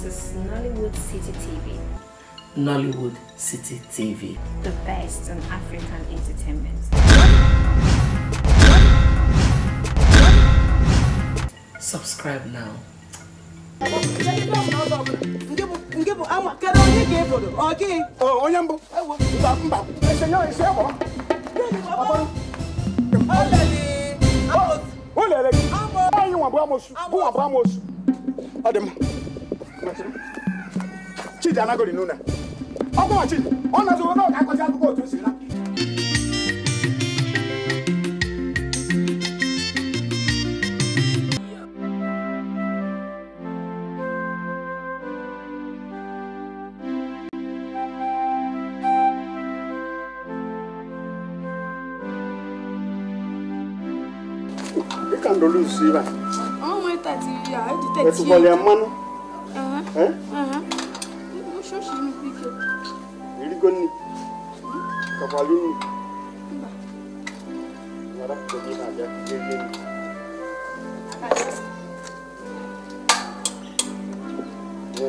is Nollywood City TV, Nollywood City TV. the best on African entertainment. Subscribe now. nke bụ ama kedu onye ga-ebodo ọ gị onye mbụ mba mba esenye esi egbo o lere gị anyị nwa bụ amosu bụ nwa bụ amosu ọ dị m chidi anagori n'ụlọ ọ gwa chidi ọ na-azụ na ọ ga-akọzi akụkọ otu o si na dịka ndolu usu ibe a Ọmọ ìtàtì ìyá ẹ̀dùtẹ̀ tí etubọlị ya mmanụ Eh? ṣọ́ọ̀ṣì mi píkẹ́. irigo nri kakwali nri Yara, kedu ihe abịa rie rie nri. Nye.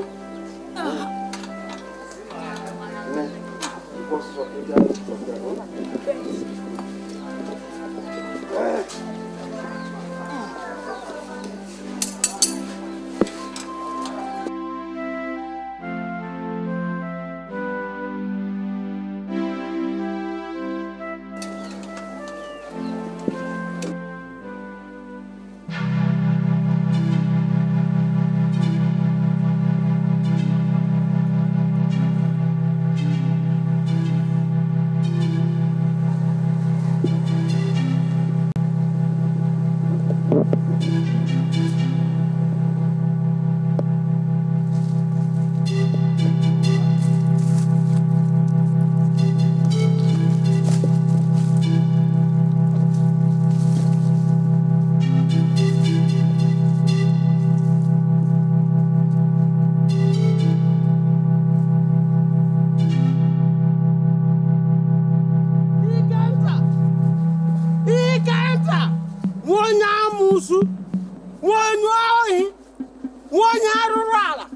Nye. Nke ọsụsọ ka ị bịa n'ụtụtụ bịa, ọ? Eh. ikenta nwa onye amụsụ nwa onye ohi nwa onye arụrụ ala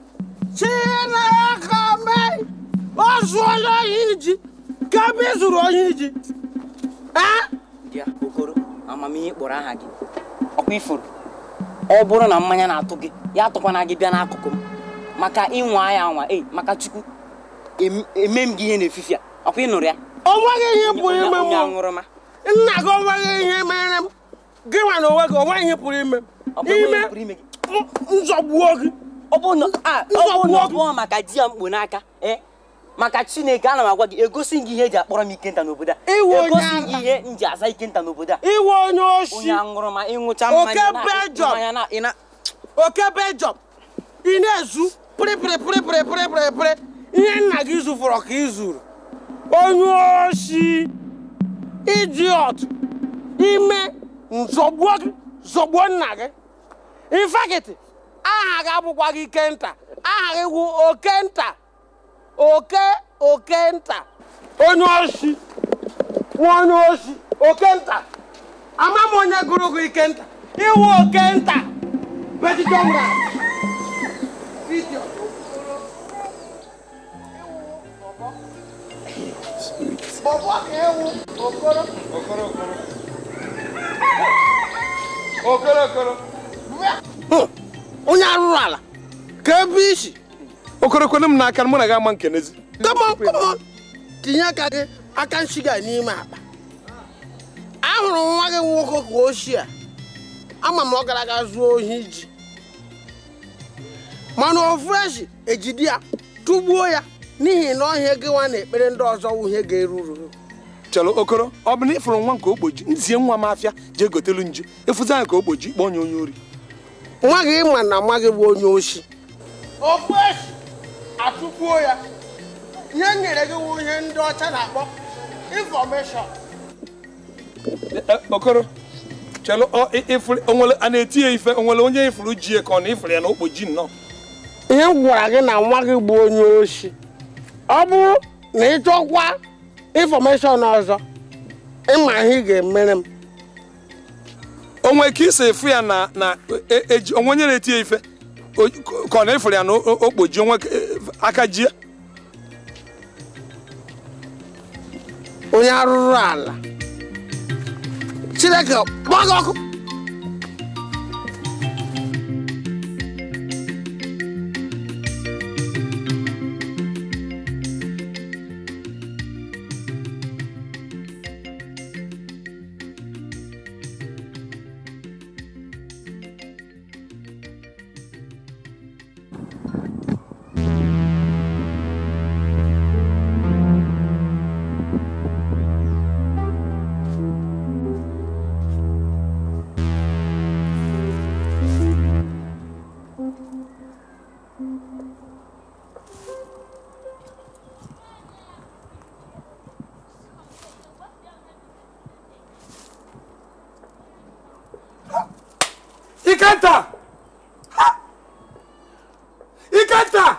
chineke mee o zuola ohi ji kebe ị zụrụ ohi ji ee bịa okoro amamihe kpọrọ aha gị ọkwa ifuru ọ bụrụ na mmanya na-atụ gị ya atụkwana gị bịa n'akụkụ m maka ịnwa ya anwa ei maka chukwu em- eme m gị ihe n'efifi a ọkwa ịnụrụ ya o nweghị ihe pụrụ ime onye m aṅụrụma nna gị o nweghị ihe mere m gị nwa na onwe gị o nweghị ihe pụrụ ime m ọ bụ onye ime pụrụ ime gị m- nzọgbuo gị ọ bụ na a, ọ bụ na ọ bụọ maka di ya mkpo n'aka ee maka chineke ana m agwa gị egosi gị ihe eji akpọrọ m ikenta n'obodo a Iwe onye egosi agha. gị ihe m ji aza ikenta n'obodo a iwe onye oshi onye aṅụrụma ịṅụcha Oke mmanya na- Belgium. mmanya na ị na oke bejọm ị na-ezu pịrịpịrịpịrịpịrịpịrịpịrị ihe nna gị zụfọrọ ka ị zuru onye oshi idiot ime nzọgbuo gị zọgbuo nna gị infakịtị aha gị abụkwa gị kenta aha gị wụ okenta oke okenta onye oshi nwa onye oshi okenta ama m onye gụrụ gị ikenta iwu okenta bedidọmra bọbọ ka ewu okoro okoro okoro onye arụrụ ala ka ebe isi okoro kwene m n'aka mụ na gị ama nkenezi kọmọn kọmọn tinye aka gị aka nshiga n'ime akpa ahụrụ m nwa gị nwoke ka oshi a ama m ọ gara aga zuo ohi ji mana ofu eji ejide ya tụgbuo ya n'ihi na ọhịa gị nwa na-ekpere ndị ọzọ wụ ihe ga-eruru chọrọ okoro ọ bụ na ịfụrụ nwa nke ogboji nzie nwa m afịa jee gotelu nju ịfụzi anya ka ogboji kpọọ onye onye ori nwa gị ma na nwa gị bụ onye oshi ofu echi atụgbuo ya ihe nyere gị wụ ihe ndị ọcha na-akpọ infọmeshọn okoro chọrọ ịfụrụ onwere a na-eti ya ife onwere onye ịfụrụ ji ya ka ọ na ịfụrụ ya na okpoji nnọọ ihe m gwara gị na nwa gị bụ onye oshi ọ bụrụ na ị chọkwa infọmeshọn ọzọ ịma ihe ị ga-emere m onwe ka isi efu ya na na e- eji onwe onye na-eti ya ife o- ka ọ na-efere ya na o- o kpoji onwe aka jie onye arụrụ ala chineke kpọọ gị ọkụ ikenta ikenta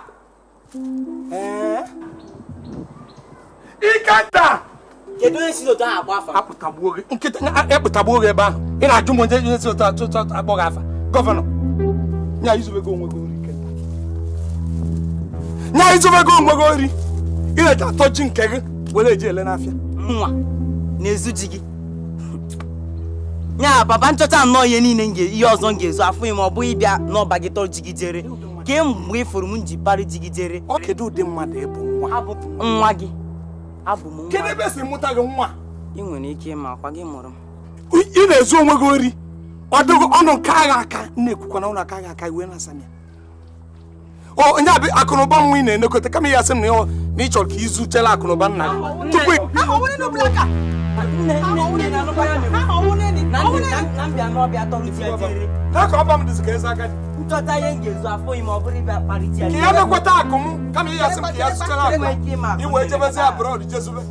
ikenta kedu onye si n'otu ahụ akpọ afa akpụtagbuo gị nkịta ekpụtagbuo gị ebe ahụ ị na-ajụ m onye onye si ụtọ atụ ụtọ akpọ gị afa gọvanọ nya izubego onwe gị ori ikenta nya izubego onwe gị ori ị na-eji atọ ji nke gị were eji ele n'afịa nwa na-ezu ji gị nya papa nchọcha nnọọ ihe niile m ga- ihe ọzọ m ga-ezu afụ ma ọ bụghị ịbịa n'ọba gị tọrọ jigidere kee mgbe ị fụrụ m ji parị jigidere ọ kedu ụdị mmadụ ịbụ nwa abụ m nwa gị abụ m kedu nwa ebe esi mụta gị nwa ị nwere ike ịma akwa gị mụrụ m ị na-ezu onwe gị ori ọdụgụ ọnụ nke agha aka na-ekwukwa na ụlọ aka agha aka iwe na-asa ya o onye abịa akụnụba nwa ị na-enekọta kama ya sị m na ị- na ị chọrọ ka izuchela akụnụba nna gị tupu ị- na mbịa n'ọbịa tọrọ jigidere na ka ọba m dịzi ka eze agadi nchọta ihe m ga-ezu afụ ma ọ bụrụ ịbịa kparịta ka ya mekwata akụ m kama ya sị m ka ya zụchara akụ Enweghị ike ịma akụ iwe jebezi abroad jezube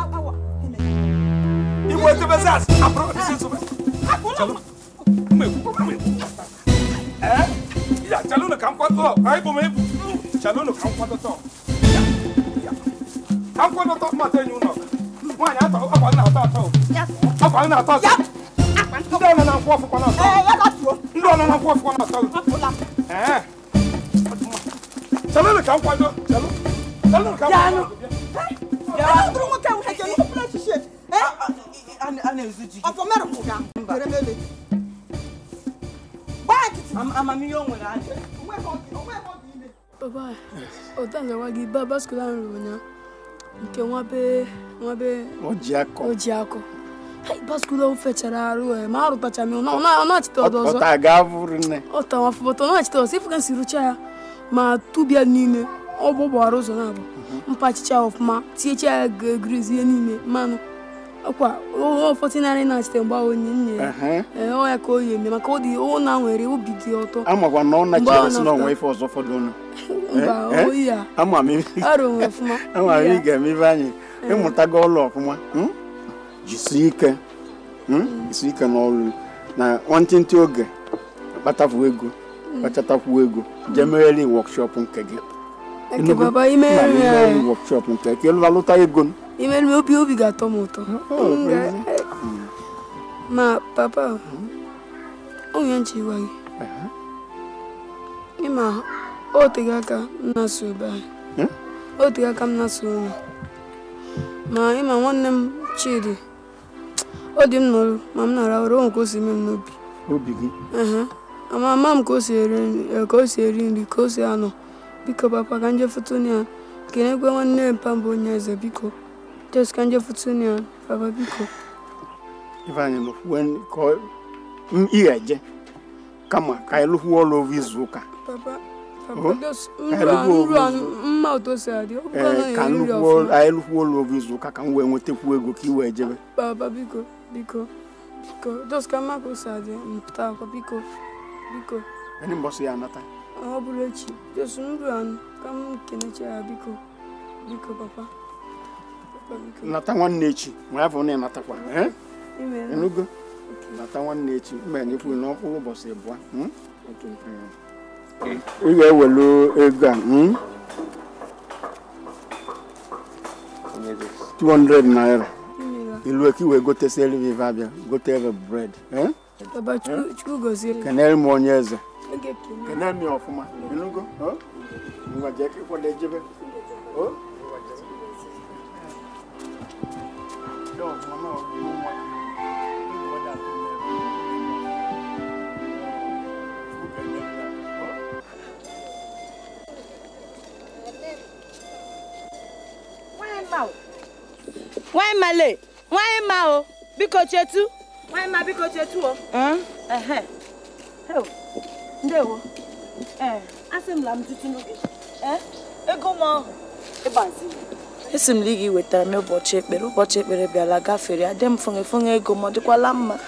iwe jebezi abroad jezube Chalụ. Mmegbu, mmegbu. Eh? Ya, chalụnụ ka m kwado anyị bụ m ebu chalụnụ ka m kwadota Ya, ya. ka m kwadota mmadụ enyi ụlọ nwaanyị atọ akwa nna atọ atọ akwa nna atọ atọ ndị ọnọ na nkwụ ọfụkwa na atọ ndị ọnọ na nkwụ ọfụkwa na atọ Eh. chalụnụ ka m kwado chalụ chalụnụ ka m kwado a na-ezu ji gị Ọfọ Am- amamihe o nwere adị Papa, ụta nzawa gị ba baskụl ahụ rụrụ ụnyaahụ nke nwa be nwa be o ji akọ o ji akọ Hai, baskụl ahụ fechara arụ e ma arụtacha m ya, ọ na- ọ na-achịta ọdọ ọzọ ọta ga avụrụ nne ọ tawa foto ọ na-achịta ọzọ ifu ka si rụcha ya ma tụbịa n'ime ọ gbọgbara ụzọ na-abụ mpachicha ọfụma tinyecha ya griz ihe niile mmanụ ọkwa ọfọtị narị na-achịta mgbe ahụ onye nne ya Ehe. Ee, ọ ya ka o yi eme maka ọ dị ọ na nwere obi dị ọtọ amakwa na ọ Mgbe nachara ọ si na nọpụta. onwe ife ọzọ fọdụrụ mba Eh, eh? oyi ya ama m arụ nwe ọfụma ama m Ya. ị ga-eme ibe anyị ịmụtago ọlụ ọfụma hmm? jisie ike hmm? jisie ike n'ọlụ na nwantịntị oge kpatafu ego kpachatakwu ego jee megheri wọkshọp nke gị Eke Enugu, baba ma imeri megheri ya wọkshọp nke gị elu alụta ego imeri m obi obi ga-atọ m ụtọ M ga- ma papa onye nche gwa gị ịma o tego aka m na-asụ ebe anyị Hmm? o tego aka m na-asụ ụlọ ma ịma nwanne m chidi ọ dị m n'ọrụ ma m na-ara ụra o nwere ka o si eme m n'obi obi gị Ehe. ama ama m ka o si eri nri eh, ka o si eri nri ka o si anọ biko papa ka nje fotoni ya kenekwe nwanne mpa mbụ onye eze biko jes ka nje fotoni ya papa biko ife anyị lụfuo ka ọ- m- ị ga-eje kama ka anyị lụfuo ọlụ ovu izu ụka papa papa Oh, just ka nru anyị a lụkwuo nru a ovu mma otu o si adị ọ bụkwa na ee ka eri nri lụkwuo ọfụma anyị lụkwuo ọlụ ovu izu ụka ka m wee nwetakwu ego ka ị wee jebe papa biko biko biko just ka mma ka o si adị m pụta akwa biko biko anyị mbọsị ya anata ọ bụrụ echi just nru a ka m kenecha ya biko biko papa papa biko nata nwanne echi ma ya bụ na ịnatakwa ee imeela enugo nata nwanne echi mgbe nyekwu na ọkpụrụ ụbọchị abụọ hmm? ị ga-ewelu ego a hmm? 200 naira imeela ilu ka i wee gotesiere vive abịa gotere bred eh? Baba Chukwu Chukwu gozie kenere m onye eze Oge kene. kene mi ọfụma ịnụgo o? ngwa jee ka ịkwado ejebe o ngwa jebe. Dị ọfụma na ọgụgụ nwa. Ndị ọdị atụ n'ebe. Oge nye ya, o? nwanyị ma le nwanyị ma o biko chetu nwanyị ma biko chetu o ehe Heu, ndewo ee asị m la m tutu n'oge ee ego m ahụ ịgbaziri esi m ligi wetara m ụbọchị ekpere ụbọchị ekpere bịala gafere adị m fụnge fụnge ego m ọ dịkwala mma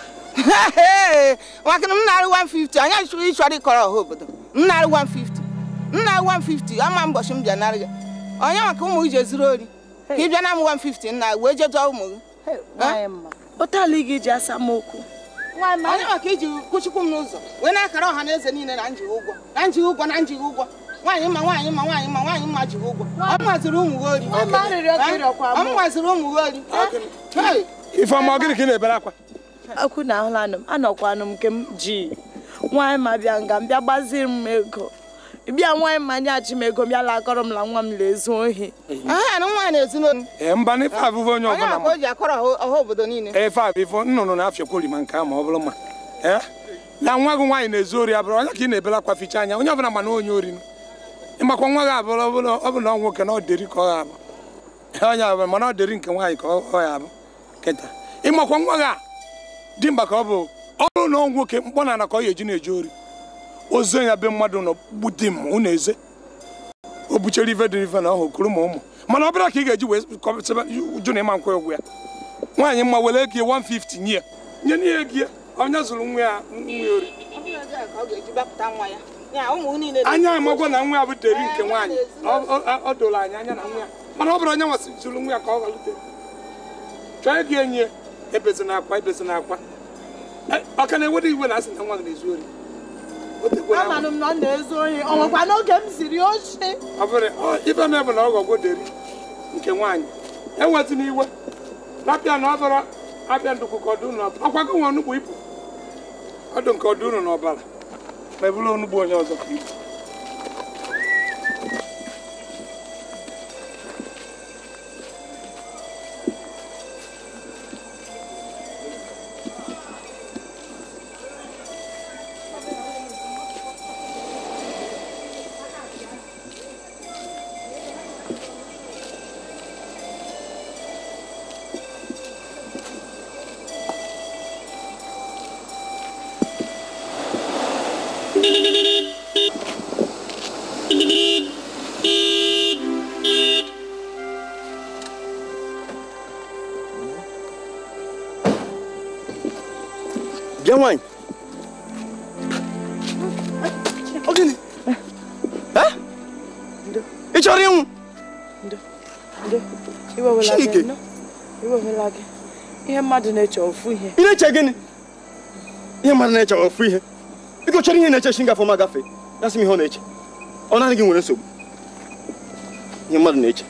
nwakịrị m narị 150 anya chụrụ ịchọrọ ịkọrọ ọha obodo m narị 150 m narị 150 ama mbọchị m bịa narị gị onye maka ụmụ gị jezuru ori ka ị bịa na m 150 nna wee jedo ụmụ gị nwanyị mma ụtala igi ji asa m okwu nwanyị ma onye maka iji kwụchikwu m n'ụzọ wee na-akara ọha na eze niile na njighị ụgwọ na njighị ụgwọ na njighị ụgwọ nwaanyị mma nwaanyị mma nwaanyị mma nwaanyị mma jighị ụgwọ ọ maziri ụmụ gị ori Nwanyị ma arịrịọ ka ịrịọkwa ọ mụ. maziri ụmụ gị ori Hey! ifeọma ọ gịnị ka ị na-ebere akwa akwu na ahụlanụ m anọkwanụ m nke m ji nwanyị ma bịa nga m bịa gbaziri m ego bịa nwanyị ma nyachi m ego bịa lakọrọ m la nwa m lezu ohi aha na nwaanyị na-ezi n'olu ee mba na ife abụbụ onye onye ọbụla maka o ji akọrọ ọha- ọha obodo niile ee ife abụ ife nnụnụ na-afịakwa orima nke a ma ọ bụrụ mma ee na nwa gị nwaanyị na-ezu ori abụrụ onye ka ị na-ebere akwa ficha anya onye ọbụla ma na onye ori nụ. ịmakwa nwa gị abụrụ ọ bụla ọ bụ na ọ nwoke na ọ deri ka ọ ga-abụ Ee, onye abụrụ mana ọ deri nke nwaanyị ka ọ ọ ya abụ kịta ịmakwa nwa gị a dị mba ka ọ bụ ọ bụrụ na ọ nwoke mkpọ na ana ka ọ ya eji na-eje ori ozo ya be mmadụ nọ gbute m unu eze o buchere ife dị ife na ọhụ kuru ma ụmụ mana ọ bụla ka ị ga-eji wee kọpụtaba uju na ịma nkwa ụgwọ ya nwaanyị mma were ego 150 nye ya nye n'ihe ego ya onye zụrụ nwa ya nwa ya ori Ọ bụrụ ego a ka ọ ga-eji gbapụta nwa ya ya ụmụ gị niile anya amagwo na nwa ya bụ deri nke nwaanyị Ọ- ọ ọ doro anyị anya na nwa ya mana ọ bụrụ onye nwasị zụrụ nwa ya ka ọ galute chọọ ego enyi ya ebezina akwa ebezina akwa Eh, ọ ka na-ewede iwe na asị na nwa gị na-ezu ori O tekwara ahụ. amanụ m na ọ na-ezu ohi ọ nwekwa n'oge m siri ochi ọ bụrụ ọ, ife m bụ na ọ gọgwo deri nke nwaanyị enwetụna iwe lapịa na ọ bụrụ abịa ndụkụ ka ọdụ ụnụ ọkwa gị nwe onugbu ibu ọdụ nke ọdụ ụnụ n'ọbara ma ebụrụ onugbu onye ọzọ ka ibu bịa nwaanyị ọ gịnị Eh? ị chọrọ ịnwụ iwewela Chike. gị nọ iwewela gị ihe mmadụ na-eche ofu ihe ị na-eche gịnị ihe mmadụ na-eche ofu ihe biko chọrọ ihe na-eche chi ngafe ọma gafe ya sị m ihe ọ na-eche ọ naanị gị nwere nsogbu ihe mmadụ na-eche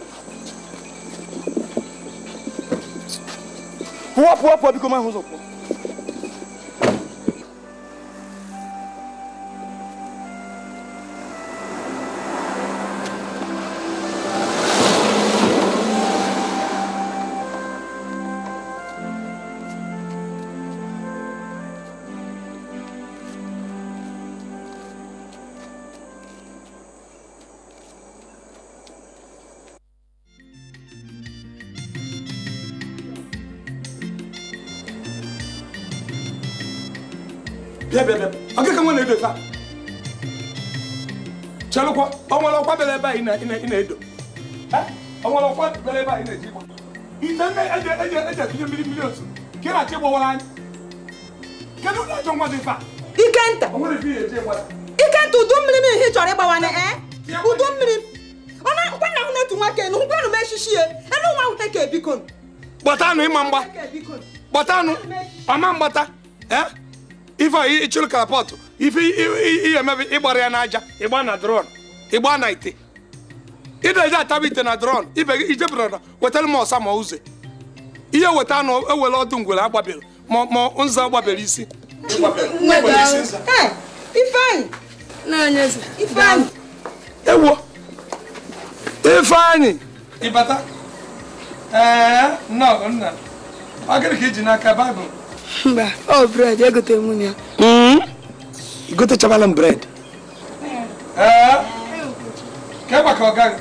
pụọ pụọ pụọ biko ma ahụ ụzọ pụọ bịa bịa bịa ọ gị ka nwa na-edo ife a chelụkwa ọ nwere ọkwa bịara ebe a ị na- ị na- ị na-edo Eh? ọ nwere ọkwa bịara ebe a ị na-eji ịgba ite nne eji eji eji etinye mmiri mmiri otu ka ị na-achọ ịgbawara anyị kedu ụlọ ajọ nwa dị ife a ikenta ọ nwere ife ị ga-eji ịgba ya. ikenta udu mmiri m ihe ị chọrọ ịgbawane ee udu mmiri ọ na-akwa na ahụ n'otu nwoke na nkwanụ m echichi ya elu nwa ahụ ka ebiko gbatanụ ịma mgba gbatanụ ọma mgbata eh? ife a ịchụrụ karapọtụ ife ihe emebe ịgbara ya n'aja ịgba na dron ịgba na ite ị na-eji ataba ite na dron ibe gị ijebụrụ na wetara m ọsa ma uze ihe weta anụ ewere ọdụ ngwere agbabere ma ma nza agbabere isi Agbabere isi nza. ifeanyị na-enye eze ifeanyị ewo ifeanyị ịbata ee nnọọ nna ọ gịnị ka iji n'aka baịbụl mba ọ bred egotere m ya igotechabala m bred ee ke maka ọ gaghị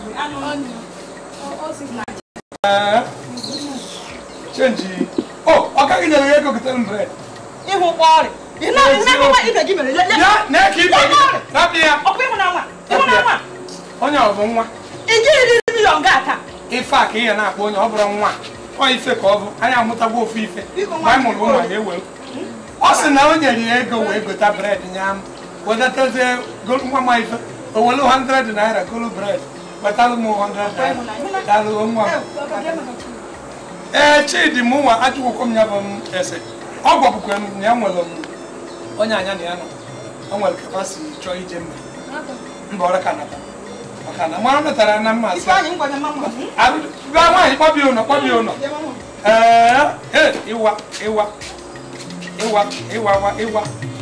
ee chenji o ọ gaghị nyere ya ego gotere m bred ịhụ kpọrị ị na-ahụma ibe gị mere le- le- ya na ka ibe gị rapụ ya ọkwa ịhụ na nwa ịhụ na nwa onye ọ bụ nwa ị jighị riri milion ga ata ife a ka ihe na-akpọ onye ọ bụrụ nwa ọ ife ka ọ bụ anyị amụtagwo ofu ife mgbe anyị mụrụ ụmụ anyị ewe ọ sị na o nyere ya ego wee gota bred nya m wedatazie golu nwa m ife o welu 100 naira golu bred wetalụ m 100 naira dalụ nwa m ee chidi m nwa ajụkwụkwọ m ya bụ m ese ọ gwabụkwa m na ya nwere m onye anya na ya nọ o nwere kapasiti chọọ ije mba mba ọrụ ka nata maka na mara natara na mma asị ifeanyị ngwanye mama gwa nwaanyị kpọbie ụlọ kpọbie ụlọ ee ee ịwa ịwa ịwa ịwawa ịwa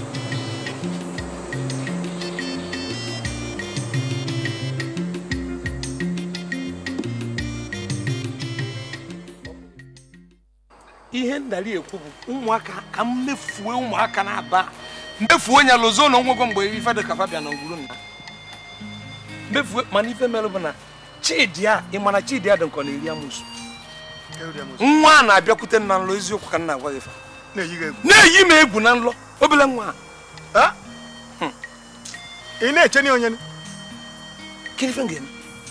ihe ndari ekwu bụ ụmụaka ka m mefue ụmụaka na-aba mmefuo nya lozo na onwego mgbe ife dị ka fabia na ngwuru nna mefue mana ife mere bụ na chidi a ị mana chidi a dị nkọ na-eri amụsụ nwa a na-abịakwute m na nlọ eziokwu ka m na-agwa gị fa na-eyi m egwu na nlọ obele nwa a ị na-eche na onye kiri ife m ga-eme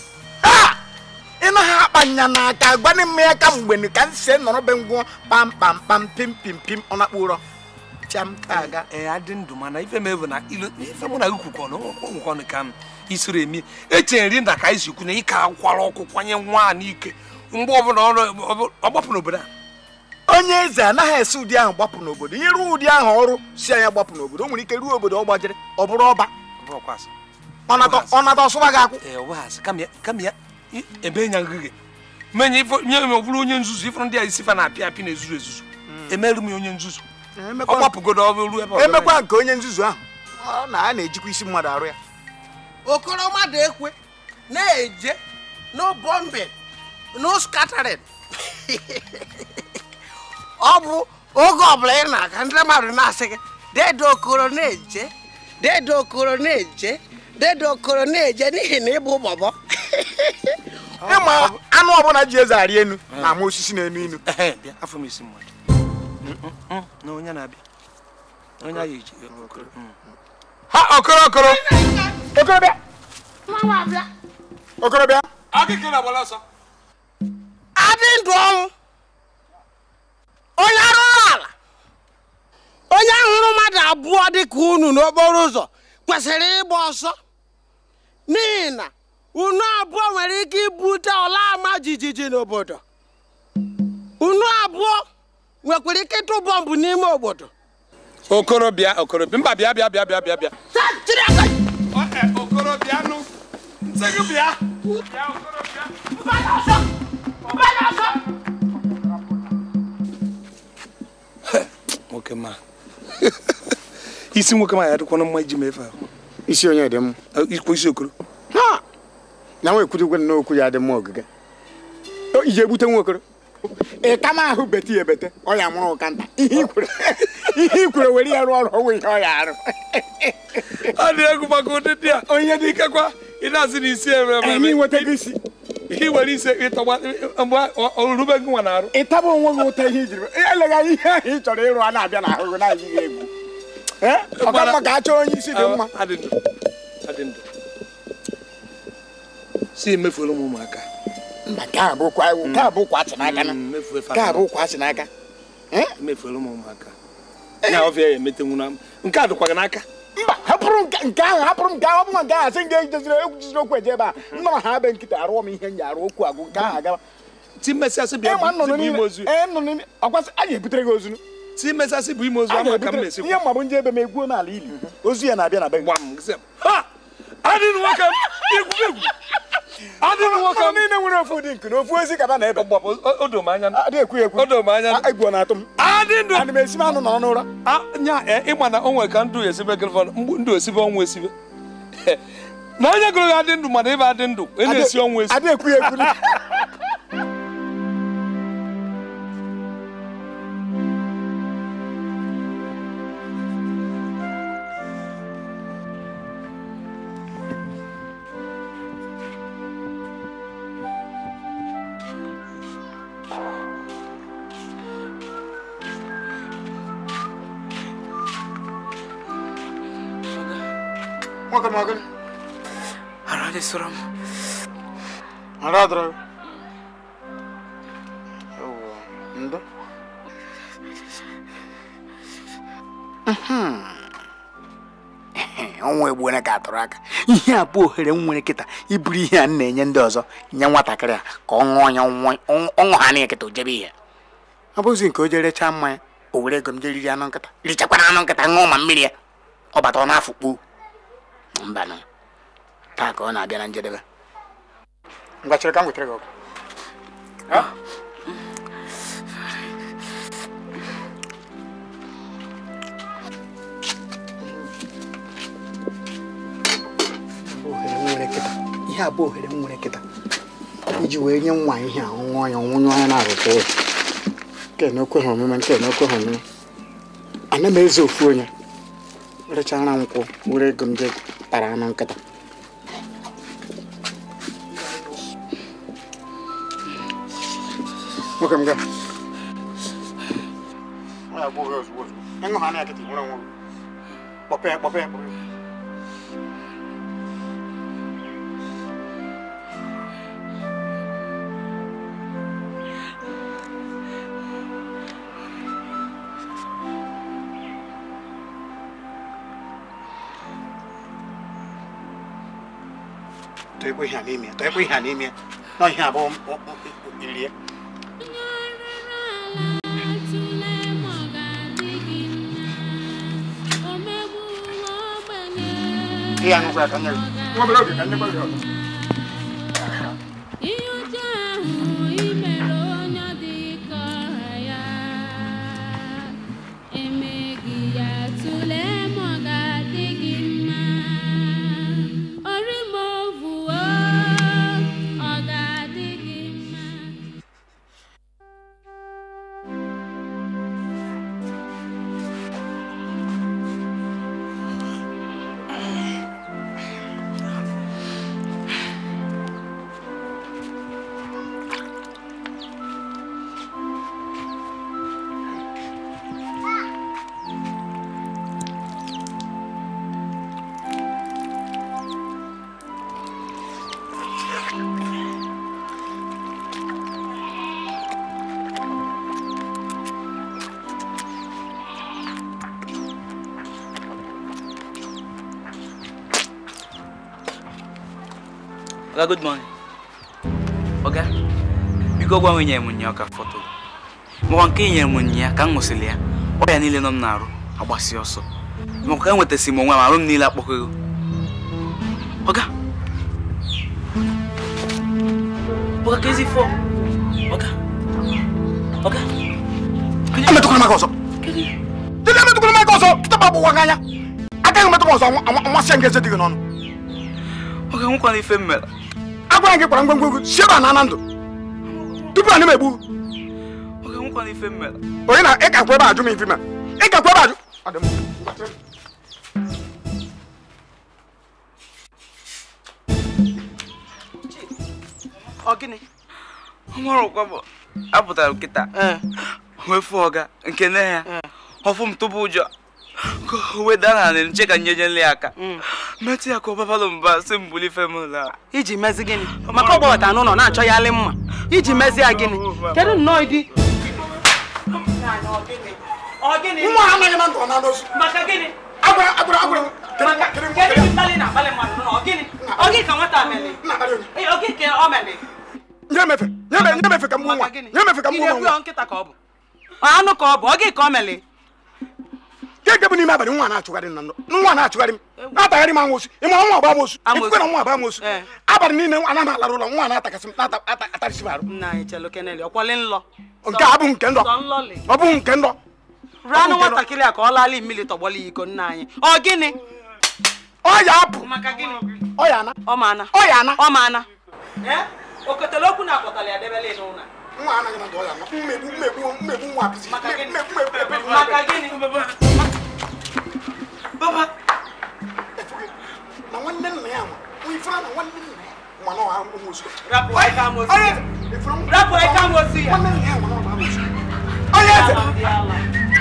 ị naghị akpa nya n'aka gwanị m ya ka mgbe ka m sie nọrọ be ngwụ pam pam pam pim pim pim ọ na-akpụ ụrọ cham ka aga ee adị ndụ mana ife m bụ na ilo ife mụ na gị kwukọnụ nwekọnụ ka m isoro emi eche nri nda ka anyị si kwu na ịka akwara ọkụ kwanye nwa a n'ike mgbe ọbụla ọ gbapụ n'obodo a onye eze anaghị esi ụdị ahụ gbapụ n'obodo ihe ruo ụdị ahụ ọrụ si anya gbapụ n'obodo o nwere ike ruo obodo ọ gbajiri ọ bụrụ ọba ọ bụrụkwa asị ọ nata- ọ nata ọsụba gị akwụ ee ọ bụghị asị kama ya kama ya i- ebe nya ngịgị menye ifo nye m ọ bụrụ onye nzuzu ifụrụ ndị a isi fa na-apị apị na-ezuzu ezuzu emerụ m ya onye nzuzu ọ gbapụgodo ọ bụrụ ebe ọzọ emekwa nke onye nzuzu ahụ ọ na a na-ejikwa isi mmadụ arụ ya okoro mmadụ ekwe na-eje no bombing no scattering ọ bụ oge ọbụla ị na-aga ndị mmadụ na-asị gị dedo okoro na-eje dedo okoro na-eje dedo okoro na-eje n'ihi na ịbụ bọbọ ịma anụ ọbụla ji eze arị enu na-ama osisi na-enu inu Ehe, bịa afọ m isi mmadụ na onye na-abịa onye a eji okoro ha okoro okoro okorobịa okorobịa akịka na-agbala ọsọ adị ndụ ọnwụ onye arụrụ ala onye hụrụ mmadụ abụọ dị ka unu n'okporo ụzọ kwesịrị ịgba ọsọ n'ihi na unu abụọ nwere ike ibute ọla ama jijiji n'obodo unu abụọ nwekwara ike ịtụ bọmbụ n'ime obodo okoro bịa okoro bịa mba bịa bịa bịa bịa bịa bịa Taa, jiri aka gị. okoro bịa nụ nsị gị bịa bịa okoro bịa Mbanye ọsọ! Mbanye ọsọ! nwoke ma isi nwoke ma ya adịkwana mma iji mefe ahụ isi onye dị m ikwu isi okoro ha na nwa ekwutukwe na okwu ya dị mma ogige O, iji egbute nwa okoro ị ka ma ahụ bete ya ebete ọ ya mụrụ ụka nta ihe ikwere ihe ikwere were ya rụọ ọrụ ọnwụ ihe ọ ya arụ ọ dị egwu maka ụdịdị a onye dị ikekwa ị na-asị na isi eme eme anyị nweta gị isi ihe were ise ịtọgba mgbe orube gị nwa na-arụ ịtaba onwe gị ụta ihe ijiri eleghị anya ihe ahụ ị chọrọ ịrụ a na-abịa n'ahụ gị na-ayị gị egwu Ee, ọ ka mma ka a chọọ onye isi dị mma adị ndụ adị ndụ si emefuola m ụmụaka mba nke a bụkwa nke a bụkwa achị n'aka na mmefu efe nke a bụkwa achị n'aka emefuola m ụmụaka ya ọfịa ya emetenwu na nke a dịkwa gị n'aka mba hapụrụ nke nke ahụ hapụrụ nke ahụ ọ bụrụ nke ahụ asị nga ejeziri egwu jiziri okwu eje ebe a nnọrọ ha be nkịta arụọ m ihe nji arụ okwu agụ nke ahụ agawa ti mmesịasị bịa ịma nnụnụ bụ ime niile ozu ee nnụnụ niile ọkwasị a ga-ebutere gị ozunu ti mmesịasị bụ ime ozu a ama ka m ga-ebutere na-esi ihe mma bụ nje ebe m egwuo n'ala ili ozu ya na-abịa na be gị gwa m sị ha adịghị nwoke m egwu egwu adị m nwoke Ụmụ niile nwere ofu ụdị nke na ofu ezi kaba na ebe o do m anya adị ekwu ekwu o do m anya egwu na-atụ m adị ndụ ana m esi m anụ nọrọ n'ụra nya ịma na o nwere ka ndụ esibe gịrịfọ mgbu ndụ esibe ọnwụ esibe na onye gụrụ ya adị ndụ mana ịba adị ndụ ị na-esi ọnwụ esi adị ekwu ekwu nwoke m ọgịnị Ara dị sọrọ m. ara adọrọ gị ndo ọnwa egbuone ka atụrụ aka ihe a bụ ohere m nwere kịta iburu ihe a m na-enye ndị ọzọ nye nwatakịrị a ka ọ ṅụọ ya ọṅụ ha na kịta o jebe ihe ọ bụzi nke o jee rechaa mmanya o were ego m jee riri anụ nkịta richakwana anụ nkịta ṅụọ ma mmiri ya ọ bata ọ na-afụ kpuo mbanụ taa ka ọ na-abịa na njedebe ngwa chere ka m wetara gị ọgụ ohere m nwere kịta ihe a bụ ohere m nwere kịta iji wee nye nwa ihe a ọṅụṅụ ya ọnwụnye ọnya na-arụta ụlọ nke na okwe ha omume nke na okwe ha omume ana m eze ofu onye rechara nkwụ were ego m je tara anụ nkịta nwoke m gaa ya bụ ohe ozugbo ozugbo ịṅụ ha na kịta nwere onwe gị kpọpe ya kpọpe ya kpọpe ya tụọ ekwe ihe a n'ime ya tụọ ekwe ihe a n'ime ya nọ ihe abụọ iri ya ihe aṅụkwa ya ka nye gị nwa obere oge ka nyekwa gị ọzọ Oga, good morning. Oga, biko gwa m nyere m nya ọka fọtọ makwa nke i nyere m nya ka m ṅụsịrị ya ọrịa niile nọ m na-arụ agbasi ọsọ makwa ka e nwetasị m onwe m arụ m niile akpọkọghị Oga Oga ka ezi fọ Oga Oga emetụkwala m aka ọzọ dịdị emetụkwala m aka ọzọ kịta bụ agbụwa gị anya agaghị emetụ m ọzọ nmasị nke eze dị gị n'ọnụ Oga nwekwana ife m mere agwara gị kwara ngwangwa egwu si ebe a na ana ndụ tupu anyị m egbu Oga nwekwana ife m mere onye na ị gakwa ebe a ajụ m ife ma ị gakwa ebe a ajụ Ọ dị mma. Ọ gịnị? Ọmarụkwa bụ apụtara m kịta wefu ọga nke nne ya ọfụ m tụbụ ụjọ ka o weda na anị nche ka nyeje nle ya aka metụ ya ka ọ babalụ mba si m buli ife m la iji mezi gịnị maka ọ gbawata n'ụlọ na-achọ ya alị mma iji mezi ya gịnị kedu nnọọ ịdị nwa ha anaghị na ndụ ọ na n'ozu maka gịnị agwara agwara agwara m kere nwa kere nwa kedu mkpali na-akpali mmadụ n'ụlọ ọ gịnị ọ gị ka nwata mere Ee, ọ gị ka ọ mere nye mefe nye me- nye mefe ka m gbuo nwa nye mefe ka m Ị gbuo na-egbu nwa ya nkịta ka ọ bụ Ọ anụ ka ọ bụ ọ gị ka ọ mere ka eke bụ n'ime abalị nwa na-achụgharị m na ndụ nwa na-achụgharị m na-atagharị m amosu ị mara nwa agba amosu ifufe na nwa agba amosu abalị niile ana m alarụ ụlọ nwa na-atakasị m na-atarịsị m arụ nna anyị chelu keneli ọkwali nlọ nke a abụghị nke ndọ sọ nlọli ọ bụghị nke ndọ ranụ nwatakịrị a ka ọ laala mmiri tọgbọla ya iko nna anyị ọ gịnị ọ ya apụ maka gịnị ọ ya ana ọ ma ana ọ ya ana ọ ma ana okotele okwu na akpọtala ya debele n'ụlọ nwa anaghị na ndụ ọ ya ana mmegbu mmegbu mmegbu nwa apịsị Maka gịnị? mmegbu mmegbu ebe maka gịnị baba na nwanne nna ya nwa nwa ifere na nwanne nna ya nwa na ọha amosu rapụ aka amosu onye ya eze ifere nwa rapụ aka amosu ya nwanne nna ya nwa na ọha amosu onye eze Ala ndị ala.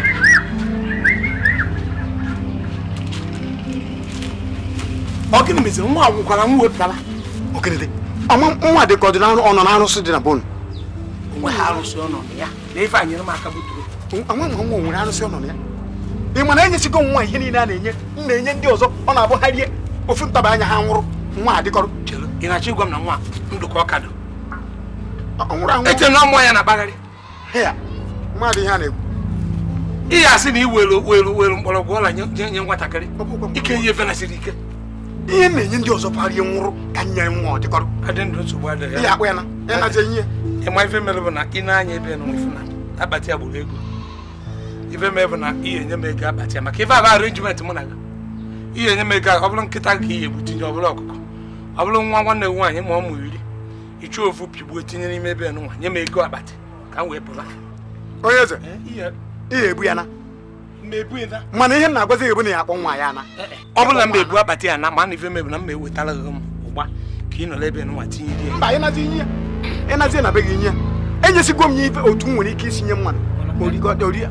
ọ gịnị meziri nwa nwụkwara nwa wepụtara okenede ọma nwa dị ka ọ dị n'arụ ọ nọ n'arụsị dị na bonu onwe ha arụsị ọnọdụ ya na ife anyere m aka buturu nwa nwa nwa nwere arụsị ọ nọ na ya ị ma na enyesigo nwa ihe niile a na-enye m na-enye ndị ọzọ ọ na-abụ ha rie ofu ntaba anya ha nwụrụ nwa adịkọrọ chere ị na-achọ ịgwa m na nwa ndụ ka ọ ka dị ọ nwụrụ anwụ eche na mmụọ ya na-agbagharị ya mmadụ ihe a na-ekwu ihe asị na i welu welu welu mgbọrọgwụ ọla nye nye- nye nwatakịrị ike ihe efe nasịrị ike ihe m na-enye ndị ọzọ parie nwụrụ ka nye nwa ọ dịkọrọ adị ndụ nsogbu adịghị ihe akpụ ya na ya nazi ihe ịma ife mere bụ na ị na-anya ebe na ife na akpati ya gburu ego ife mere bụ na ihe enye m ego akpati ya maka ife abụ arenjiment mụ na gị ihe enye m ego ọ bụrụ nkịta ka ihe egbu tinye ọ bụrụ ọkụkọ ọ bụrụ nwa nwanne m nwaanyị ma ọ mụ iri ichu ofu pigbuo tinye n'ime ebe nwa nye m ego akpati ka m wee pụla onye eze ihe ihe ebu ya na mmebu ịda mana ihe m na-agwazi gị bụ na ya akpọ nwa ya na ọ bụrụ na m ebu akpati ya na ma na ife mebu na m ewetara gị m ụgba ka ị nọrọ ebe nwa tinye rie mba ịnazi ihe ya ịnazi na be gị ihe ya enyesigo m ya ife otu m nwere ike isi nye mmadụ ma origọta ori ya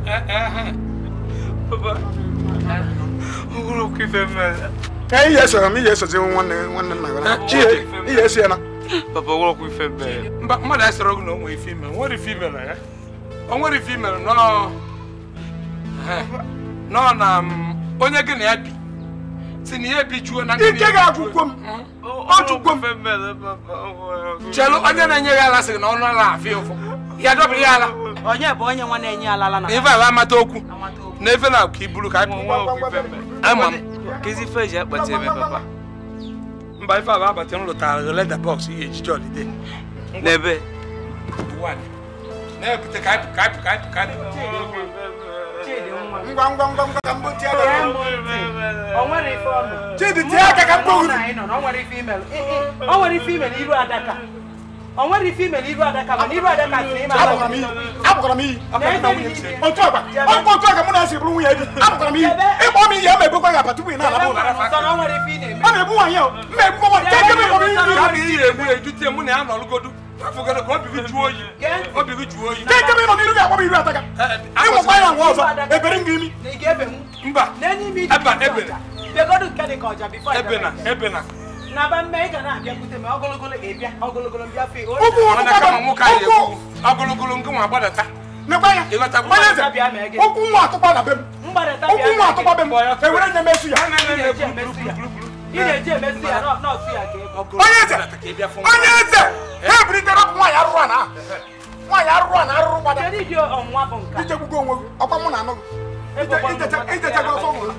ka ihe esoro m ihe esozi nwanne nwanne nna gị na Chidi. ihe esi ya na Papa, wụrọkwa ife mere. mba mmadụ asịrọ gị na o nwere ife imere nwere ife imere ya o nwere ife imere nọọ Ehe. nọọ na m, onye gị na ya bi si na ya ebijuo na ike ga-agwụkwo m ọ jụkwo m Ife mere, papa. chelụ onye na-enye ya ala sị gị na ọnụ ala afịa ụfụ ya dọbịrị ya ala onye bụ onye nwa na-enye alala na na ife ala amata okwu na efe na ka iburu ka anyị pụọ. Wụrọkwa ife mere. ama m Kezi ife eji akpati eme, papa. mba ife ala abata m lụtara leda bọks ihe ejije ọdịde N'ebe. na-ebute ka anyị pụ ka anyị pụ ka anyị pụ ka anyị pụ Chidi nwa m. ngwa ngwa ngwa ngwa ka mbụ tie aka Tee m ntị. O nwere ife ọ nọ. chidi tie aka ka mkpọ Ọ uru na anyị nọ na o nwere ife imelu. Ị- ị- O nwere ife imelu iru adaka. O nwere ife imelu iru adaka mana iru adaka sị na ime abụkwara m iyi abụkwara m iyi otu ọgba ọkwa otu ọga mụ na esi bụrụ nwunye di abụkwara m iyi ịkpọ m iyi ya ma ebekwa ya apa tupu ị na-alaba ụlọ Sọ na o nwere ife ị na-eme. a na-egbu nwaanyị ahụ mma egbu nwaanyị ka eke m iyi ka bụ ihe egbu ejute mụ na ya nọrụgodu afụgodo ka obi gị jụọ oyi obi gị jụọ oyi ka eke m nọ n'iru gị akpọ m iru ataka ịnwekwa ya nwa ọzọ ebere m gị imi Na ị ga-ebenwu. mba N'enye ime iji eba bute ebe ọja. Bịagodu nke dị ka ọja bifo ebe na ebe na na ba mme ị ga na-abịakwute ma ogologolo ga-ebịa ogologolo mbịa fe ụkwụ mana kama ụkwụ nwoke anyị ekwu ogologolo nke nwa gbadata nekwa ya ịghọtakwa onye eze ụkwụ nwa atụkwa na be m mgbadata ụkwụ nwa atụkwa be m ewere nye mesu ya ị na-eji emesi ya nọ- nọọsụ ya ka ego onye eze onye eze ha ebiritere ọkụ nwaanyị arụrụ a na ahụ nwaanyị arụrụ a na arụrụ gbada kedu ịdị ọnwụnwa bụ nka ichegbugo onwe gị ọkwa mụ na anụ gị ijechago ọfọ nwụrụ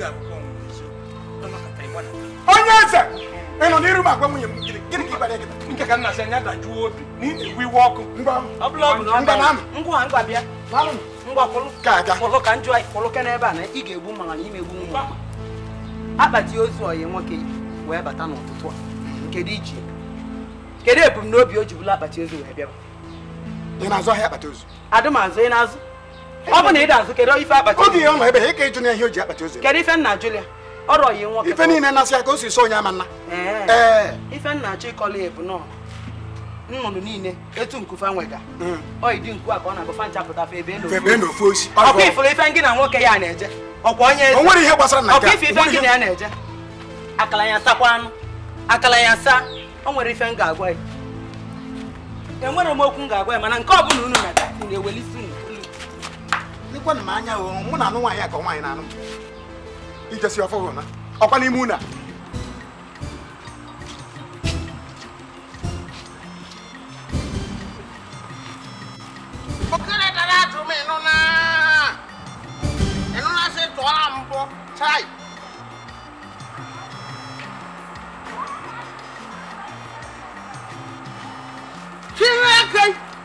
onye eze ị nọ n'iru m agwa nwunye m gịnị gịnị ka ịgbara gị nke ka nna sị anya dajuo obi na ị na-ewu iwe ọkụ ngwa ọ bụla ọ bụ na ọ ngwa na amị bịara ngwa ngwa bịa na amị ngwa kwụrụ ka aga kwụrụ ka njọ kwụrụ ke n'ebe a na ị ga-egbu mma na ime egbu nwa akpati ozu oyi nwoke wee bata n'ụtụtụ a nke dị iche kedu ebumnobi o ji bụla akpati ozu wee bịaba ị na-azụ ahịa akpati ozu adụmazụ ị na-azụ ọ bụ na ị da-azụ kedu ife akpati oge ozu ihe ọ nọ ebe ha ịka ịjụ na ihe o ji akpati ozu eme. kedu ife nna Julia ọrụ oyi nwoke ife niile na-asị ya ka o si so onye ama nna Ee. ee ife nna achọ ịkọla ya bụ nọ nnụnụ niile etu nkufa nwega ọ idi nku a ka ọ na-agụ fa nchapụta fa ebe elu febe na ofu osi ọkwa ifuru ife ngị na nwoke ya na-eje ọkwa onye eze o nwere ihe gbasara na nke ọkwa a. ife O ife nwere ngị ihe- na ya na-eje akala ya sakwa anụ akala ya sa o nwere ife m ga-agwa ya enwere m okwu m ga-agwa ya mana nke ọbụla unu meta unu ewelisi unu olu lekwanụ m anya o mụ na anụ nwaanyị a ka nwaanyị na-anụ m ijesi ọfọ hụ na ọkwa n'ime unu a okere dara atụ m ịnụ na ịnụ na sị tụọla m aka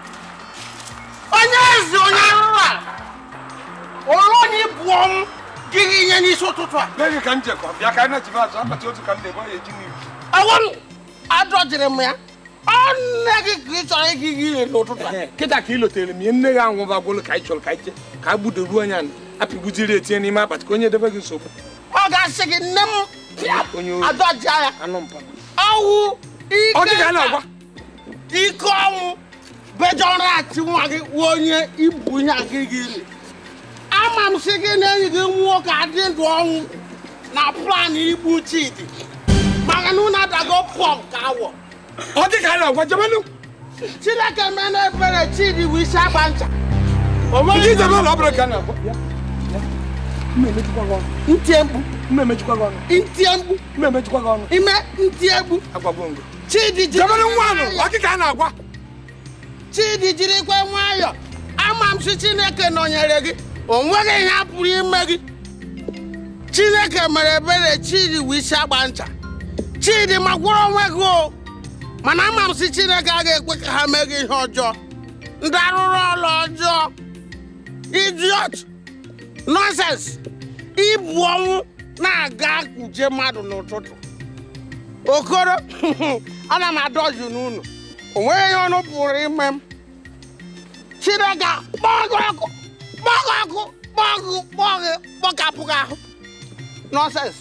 onye ezi onye arụrụ ala ụlọ onye bụ ọnwụ gị gị ihe n'isi ụtụtụ a N'oge ka m jekọ bịa ka anyị na-ejibe azụ akpati otu ka m na-ebe ya eji n'ihu. ọwọ m adọjiri m ya ọ nne gị ka ị chọrọ ịga gị ile n'ụtụtụ a kịta ka ị lotere m ihe nne gị anwụba gwụlụ ka anyị chọrọ ka anyị je ka a gbudoruo anya apịgbuziri etinye n'ime akpati ka onye debe gị nsogbu ọ ga-asị gị nne m pịa onye ohi adọjia ya anụ mpa ọwụ Ọ dị ka a na-agwa. ike ọnwụ bejọrọ ati nwa gị wụ onye ibu ihe gị gị ili ama m sị gị na enyi gị nwụọ ka adị ndụ ọnwụ na plan igbu chidi maka na unu adago pọm ka awọ ọ dị ka a na-agwa jebenụ chineke mee na ebere chidi bụ isi agba ncha Ndị ijebe ụlọ ọ bụrụ ka a na-agwa bịa mmemejikwa gị ọnụ ntie mkpu mmemejikwa gị ọnụ ntie mkpu mmemejikwa gị ọnụ ime ntie mkpu agwagbo ngo chidi jiri jebenụ nwa anụ ọ dị ka a na-agwa chidi jirikwa nwayọ ama m sị chineke nọnyere gị o nweghị ihe a pụrụ ime gị chineke mere ebere chidi wụ isi agba ncha chidi magwụrụ onwe gị o mana ama m sị chineke agaghị ekwe ka ha mee gị ihe ọjọọ ndị arụrụ ọrụ ọjọọ idiot nonsens ibu ọnwụ na-aga nje mmadụ n'ụtụtụ okoro ana m adọju n'ụlọ o nweghị ihe ọnụ pụrụ ime m chineke kpọgụ ọkụ kpọgụ ọkụ kpọgụ kpọgụ kpọkapụ gị ahụ nonsens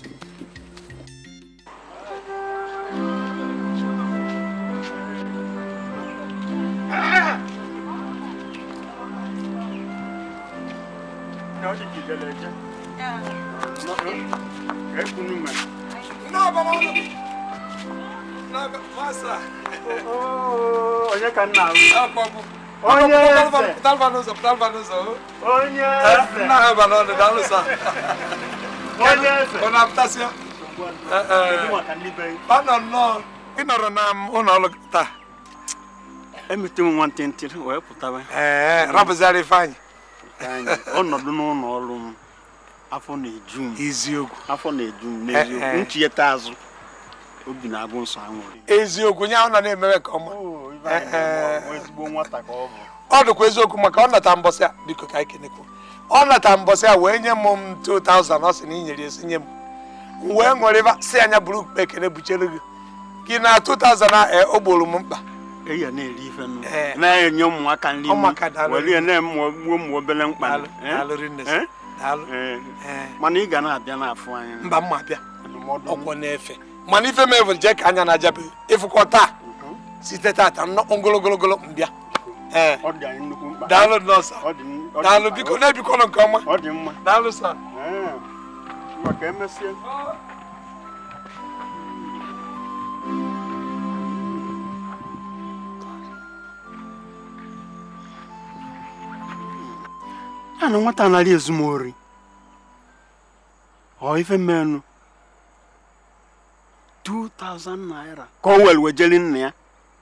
onye ka nna ahụ Onye eze. Pụtalva n'ụzọ, pụtalva n'ụzọ. onye Eh, eze Nna ha ba n'ọnụ, daalụ sa. onye eze Ọ na-apụtasịa? Eh, eh. Kedu maka ndị be gị? Ọ nọ nnọọ. Ị nọrọ na m ụlọ ọrụ gị taa. emete m nwantịntị wee pụtaba Ee, rapụzịara Ifeanyị. anyị ọnọdụ n'ụlọ ọrụ m afọ na-eju m Eziokwu. afọ na-eju m Eh, eh. n'eziokwu nchiyeta azụ obi na-agụ nsọ anwụrị Eziokwu, nye ahụ nọ na-emewe ka ọma. Eh, eh. ezigbo nwata ka ọ bụ ọ dịkwa eziokwu maka ọ nata mbọsị a biko ka anyị kenekwu ọ nata mbọsị a wee nye m m 2000 ọ sị na i nyere esi nye m m wee ṅụrịba si anya buru ukpe ekene buchere gị gị na 2000 a e, o gboro m mkpa eyi ya na-eri ife nụ Eh. na-enye ụmụaka nri Ụmụaka daalụ. were ya na-emụọ gbuo ụmụ obere mkpa Daalụ, Eh? daalụ rinne Eh? daalụ Eh. Eh, mana ị ga na-abịa n'afọ anya mba mma bịa ndụmọdụ m. ọkwọ na-efe mana ife m evere jee ka anya na-ajabeghị ịfụkọ taa site tata nnọọ ogologologolo mbịa ee ọ dị anyị nnukwu mkpa daalụ nọọsa Ọ dị m- ọ dị daalụ mkpa. biko na-ebikọnụ nke ọma ọ dị mma daalụ sa Eh. maka emesie ya na nwata anaghị ezu m ori ọ ife mmenụ 2000 naira ka o were wejeli nna ya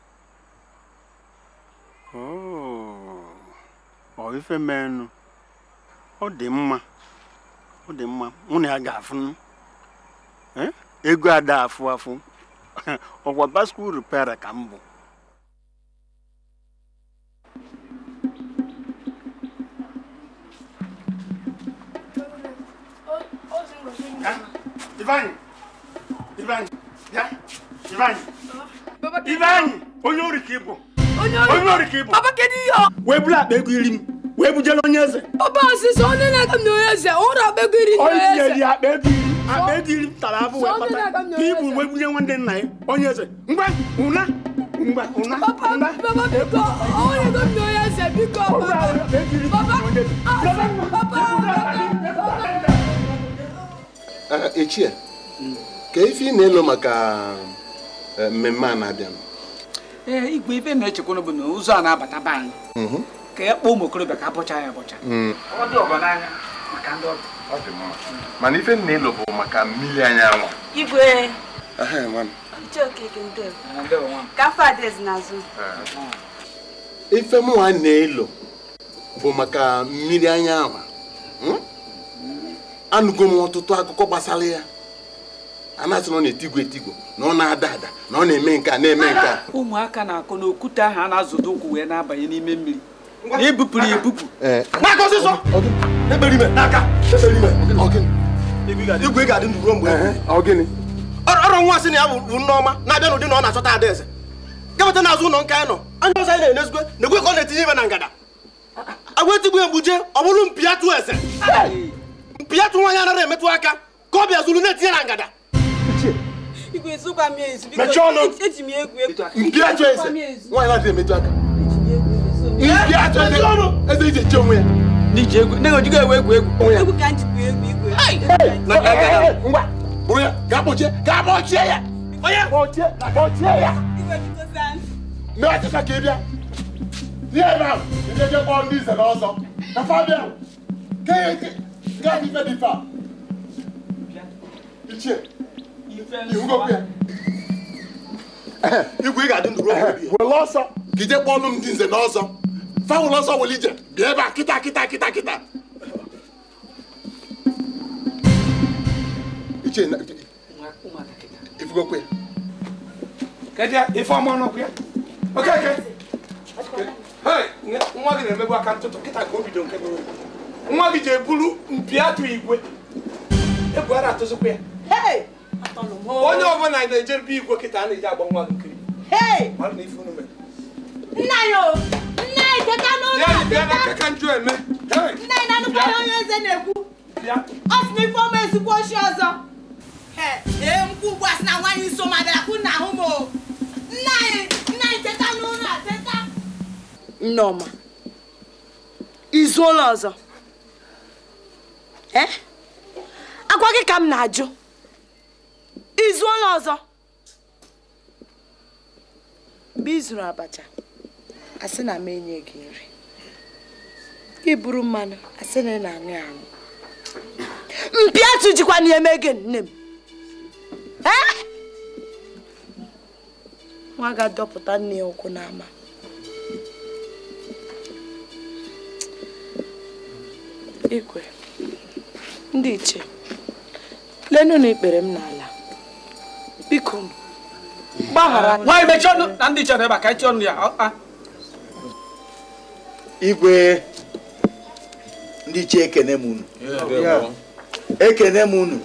Oh, ọ ife mmenụ ọ dị mma ọ dị mma mụ na ya ga-afụ Eh? ego ada afụ afụ ọkwa baskul repera ka m bụ Ivanyi Ivanyi bịa Ivanyi Ivanyi onye ori ka ị bụ onye ori ka ị bụ Papa kedu ihe ọ? wee buru akpa ego iri m wee bujela onye eze Papa ọsịsọ onye na-aga m na onye eze ụrụ akpa ego iri na onye onye eri eze. akpa ego iri akpa ego iri m tara afụ wee Sọ ndị kpata na-aga m na ka onye ibu eze. wee bunye nwanne nna ya onye eze ngwa ụna ngwa ụna Papa ụna papa biko onye ego m na onye eze biko papa. Papa ah, papa Ah, Echie, ka ife ị na-elo maka eh, mmemme a na-abịa ee igwe ife na-echekwana bụ na ụzọ a na-abata be anyị ka ya kpọọ ụmụ okorobịa ka abụcha ya abụcha ọ dị ọgọ n'anya maka ndị ọbịa mana ife m na-elo bụ maka mmiri anyanwụ Igwe Ehe, nwa m. Uche Okeke ndewo. na ndị ọnwa Ka afọ adịghịzi n'azụ. ife m nwa na-elo bụ maka mmiri anyanwụ Hmm? anụgo m ọtụtụ akụkọ gbasara ya a na-asị na ọ na-etigwo etigwo na ọ na-ada ada na ọ na-eme nke a na-eme nke a ụmụaka na-akụ n'okwute ahụ a na-azụdo ụkwụ wee na-abanye n'ime mmiri na ebupụrụ ya ebupụ n'aka ọsịsọ ekpere ime n'aka ekpere ime igwe ga-adị ndụ ruo mgbe ebighị. ọrụ nwa sị na ya bụ nneọma na-abịa n'ụdị na ọ na-achọta adaeze gabata n'azụ ụlọ nke anyị nọ anya ọzọ anyị na-enezigwe na-ekwe ka ọ na-etinye ibe na ngada agwa etigbu egbuje ọ bụrụ mpịatụ eze mpịatụ nwaanyị anaghị emetụ aka ka ọ bịa zuru na-etinye na ngada Igwe esokwa m ezu biko Mechie ọnụ. eji m egwu egwu. mpịatụ eze nwaanyị anaghị emetụ aka mpịatụ eze eze iji eche onwe ya n'iji egwu ndị ojigo ewe egwu egwu Egwu ka m jikwa egwu igwe. na ngada ngwa bụrụ ya gaa kpọchie gaa kpọchie ya onye kpọchie kpọchie ya Igwe biko saa ntị. mee ọchịcha ka ị bịa tie ebe ahụ ị ga-eje kpọọ ndị ize na ọzọ na fabia gaa ife dị fa ichie iwugokwu ya igwe ị ga-adị ndụ ruo mgbe ebighị. were ọsọ ka ije kpọọlụ m ndị nze na ọzọ fawụl ọsọ were ije bịa ebe a kịta kịta kịta kịta ichie na- ifugokwu ya kedu ife ọma ọnụkwụ ya okeke Hey, nge- nwa gị na-emebu aka ntụtụ kịta ka o bido nke bụ nwa gị ji eburu mpi atụ igwe egwu ara atụzikwa ya onye ọbụla na-ejerebe igwe kịta a na-eji agba nwa gị nkiri mara na ife unu mere Nna ya o! Nna ya teta n'ụlọ ya a, bịa na teta! aka njụ eme Hey, Nna ya na-anụkwa ihe onye eze na-ekwu. bịa Ọ sị na ife ọma ezigbo ochi ọzọ. He, Ee, mkpu ugbu a sị na nwaanyị nso ma bịara kwụ na ahụ m o. Nna anyị nna anyị teta n'ụlọ a teta. Nneọma, izuola ọzọ. Eh? Agwa gị ka m na-ajụ. Izuola ọzọ. Mgbe ị zụrụ abacha, asị na m enye gị nri. Gị buru mmanụ, asị na ị na-aṅụ ya aṅụ. Mpi atụ jikwa na eme gị nne m. Eh? Nwa ga-adọpụta nne ya ụkwụ n'ama. Ikwe, ndị iche, lenu na ikpere m n'ala. Biko, gbaghara. nwaanyị mechie ọnụ na ndị chọrọ ebe a ka echi ọnụ ya ọ- a. igwe ndị ichie ekene m unu ekene m unu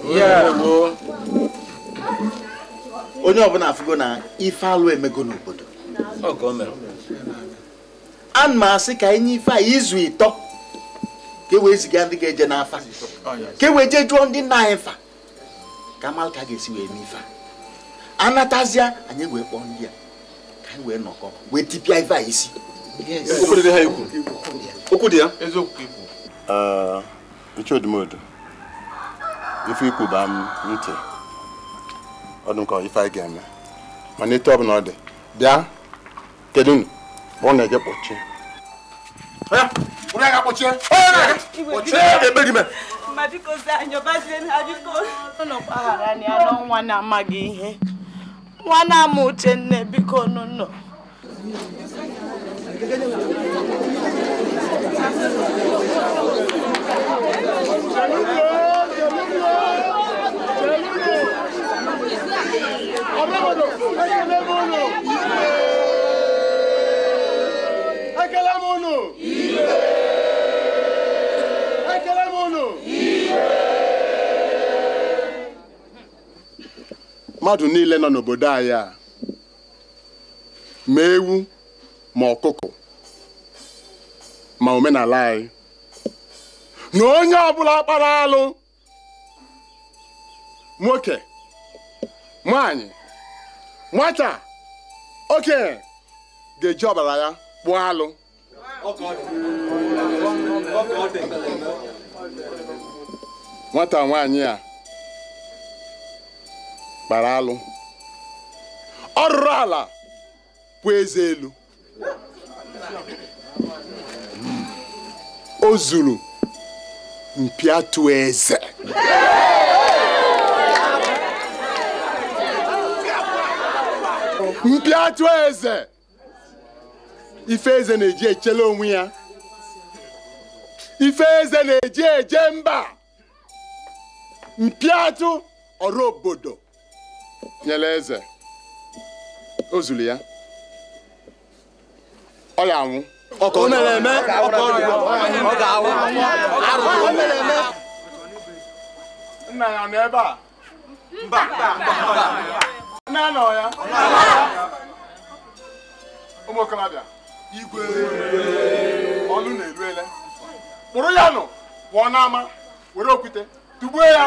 onye ọbụla afụgo na ife alụ emego n'obodo ana m asị ka enye ife a izu ịtọ ka e wee ziga ndị ga-eje n'afa ka e wee jee jụọ ndị nna anyị fa ka amalụ ka a ga-esi wee mee ife a anatazịa anyị wee kpọọ ndị a ka anyị wee nọkọ wee tipịa ife a isi Okwu dị ha ikwu. okwu dị ya Ee, Ichodimodo ife ikwu baa m ntị ọ dị m ka ife anyị ga-eme mana etu ọ bụla ọ dị bịa kedu unu kpọọ na-eje kpọchie onye ga-akpọchie onye na-aga kpọchie ekpere ime Ma biko zaa anyị ọbazie ha biko. Ụnụ gbaghara ya n'ọnwa na-amaghị ihe. Nwa na-ama Uchenne biko nụnụ. ekele m unu ekele m unu mmadụ niile nọ n'obodo anyị a ma ewu ma ọkụkọ ma omenala anyị na onye ọbụla kpara alụ nwoke nwanyị nwata okenye ga-eji ọbara ya kpụọ alụ nwata nwaanyị a kpara alụ ọ rụrụ ala bụ eze elu o zuru mpi atụ eze mpi atụ eze ife eze na-eji echele onwe ya ife eze na-eji eje mba mpi atụ ọrụ obodo nyere eze o zuru ya ọ ya anwụ O mere eme, ọ kọrọ ya, ọ ga-awụ. Arụ, o mere eme. nna ya nọ ebe a mba nne ya nọ ya ụmụ okorobịa igwe ọlụ na-eru ele kpụrụ ya nụ pụọ n'ama were okwute tugbuo ya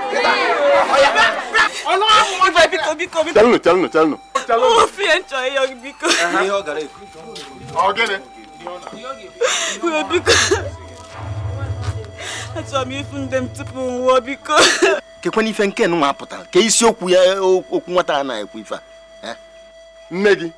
Ibe biko biko biko. chelụnụ chelụnụ chelụnụ Ofie nchọ ịyọ gị biko. Ihe ọ gara ekwu. ọ gịnị Ibe biko. Achọrọ m ịfụ ndị m tupu m nwụọ biko. kekwana ife nke nwa pụtara ka isiokwu ya okwu nwata a na-ekwu ife a eh? nne gị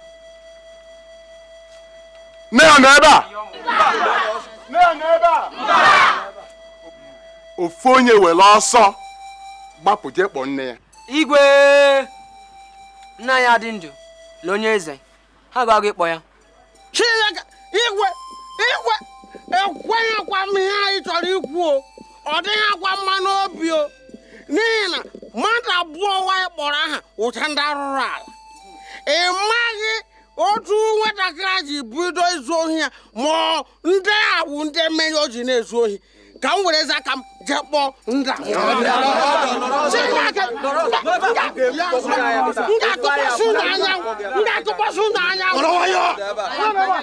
nne ya nọ ebe a nne ya nọ ebe a ofu onye were ọsọ gbapụ jee kpọọ nne ya igwe nna ya dị ndụ lee onye eze ha ga-aga ịkpọ ya chineke igwe igwe ekwenyekwa m ihe anyị chọrọ ikwu o ọ dịghị akwa mma n'obi o n'ihi na mmadụ abụọ nwaanyị kpọrọ aha ụcha ndị arụrụ ala ị maghị otu nwatakịrị a ji bido izu ohi ya ma ọ ndị a bụ ndị mmeri o ji na-ezu ohi ka m were aka m jee kpọọ ndị a. Chineke, m ga-atụkwasị unu anyanwụ m ga-atụkwasị unu anyanwụ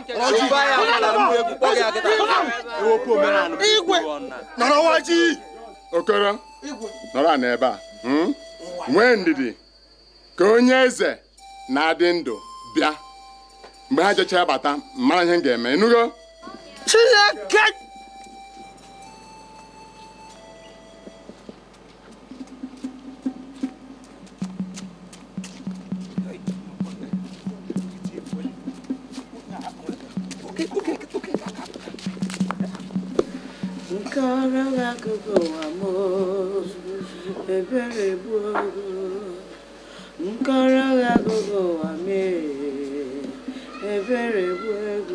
igwe nọrọ waji okoro nọrọ a n'ebe a hmm? nwee ndidi ka onye eze na-adị ndụ bịa mgbe ha jechaa bata mara ihe m ga-eme ịnụgo Chineke Nkọrọ akụkọ ụwa m ebere gbuo nkọrọ akụkọ ụwa m ebere gbuo ego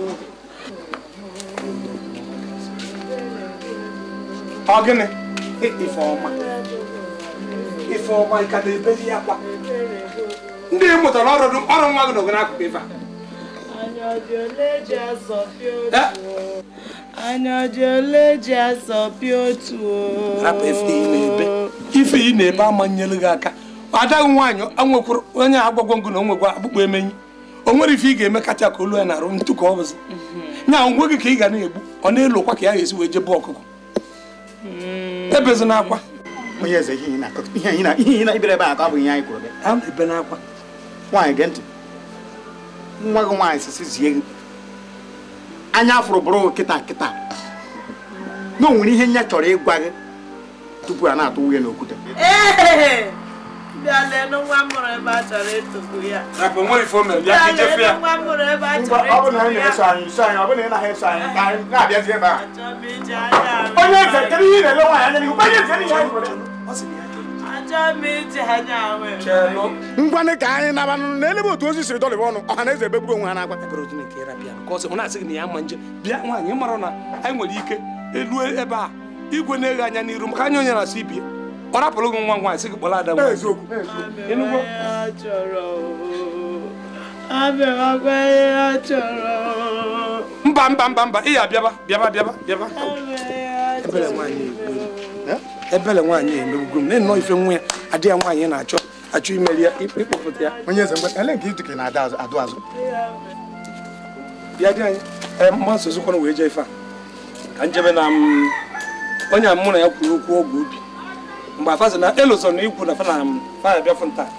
ọ gịnị ifeọma ifeọma ka na-ebeli akwa ndị ị mụtara ọrụ ọrụ nwa gị n'ogo n'akụkụ ife a anya dị ole ji asọpi otu o? anya dị ole ji asọpi otu o? rapụ ife ị na-ebe ife ị na-ebe ama nyere gị aka adaghị nwaanyị enwekwuru onye agwagwo ngụ na o nwekwa akpụkpọ emenyi o nwere ife ị ga-eme kacha ka olu ya na-arụ ntụ ka ọ bụzi nya ngwe gị ka ị ga na-egbu ọ na-elokwa ka ya ga-esi wee jebe ọkụkọ ebezina akwa onye eze ihe ị na-akọ ihe ị na ihe ị na-ibere ebe a ka ọ bụ ihe anyị kwuru gị a na-ebe n'akwa nwaanyị gee ntị nwa gị nwaanyị sisi zie gị anya afụrụ bụrụ kịta kịta na o nwere ihe nya chọrọ ịgwa gị tupu a na-atụ nwunye n'okwute Ee! bịa leenụ nwa mụrụ ebe a chọrọ ịtụgbu ya rapụ nwere ife o mere bịa bịa ka ijefe ya leenụ nwa mụrụ ebe a Ngwa, chọrọ ọ bụ na ịtụgbu ị ya na-eso anyị so anyị ọ bụ na ị naghị eso anyị ka anyị na-abịazi ebe a Achọ m iji anya ahụ onye eze kedu ihe ị na-ele nwaanyị anya n'ihu onye eze ihe anyị kwuru Achọ m iji anya ahụ ngwanị ka anyị nabanụ n'elebe otu ozi siri dọlịba ọnụ ọha na eze ebegburu onwe ha n'agwa ebere Chineke ịrapịa ka ọ sị ọ na-asị gị na ya ma nje bịa nwaanyị mara na anyị nwere ike elu ebe a igwe na-eghe anya n'iru maka anya onye na-asị ibie ọ rapụrụ gị nwa nwaanyị sị gị kpọrọ ada nwa Ịnụgo? a chọrọ abịawakwa ihe a chọrọ mba mba mba mba ị ya bịaba bịaba bịaba bịaba ebele nwaanyị egbuo ebele nwaanyị emegbugo m na-enọ ife nwa ya adị ya nwaanyị na-achọ achọ imeri ya ịkpọpụta ya onye eze mgbe ele nke iduke na-ada azụ adụ azụ bịa dị anyị ee mma nsozikwana wee jee ife a ka njebe na m onye a mụ na ya kwuru okwu ọgwụ obi mgbe afazi na elụzọ na ikwu na fa na m fa ya bịafụ nta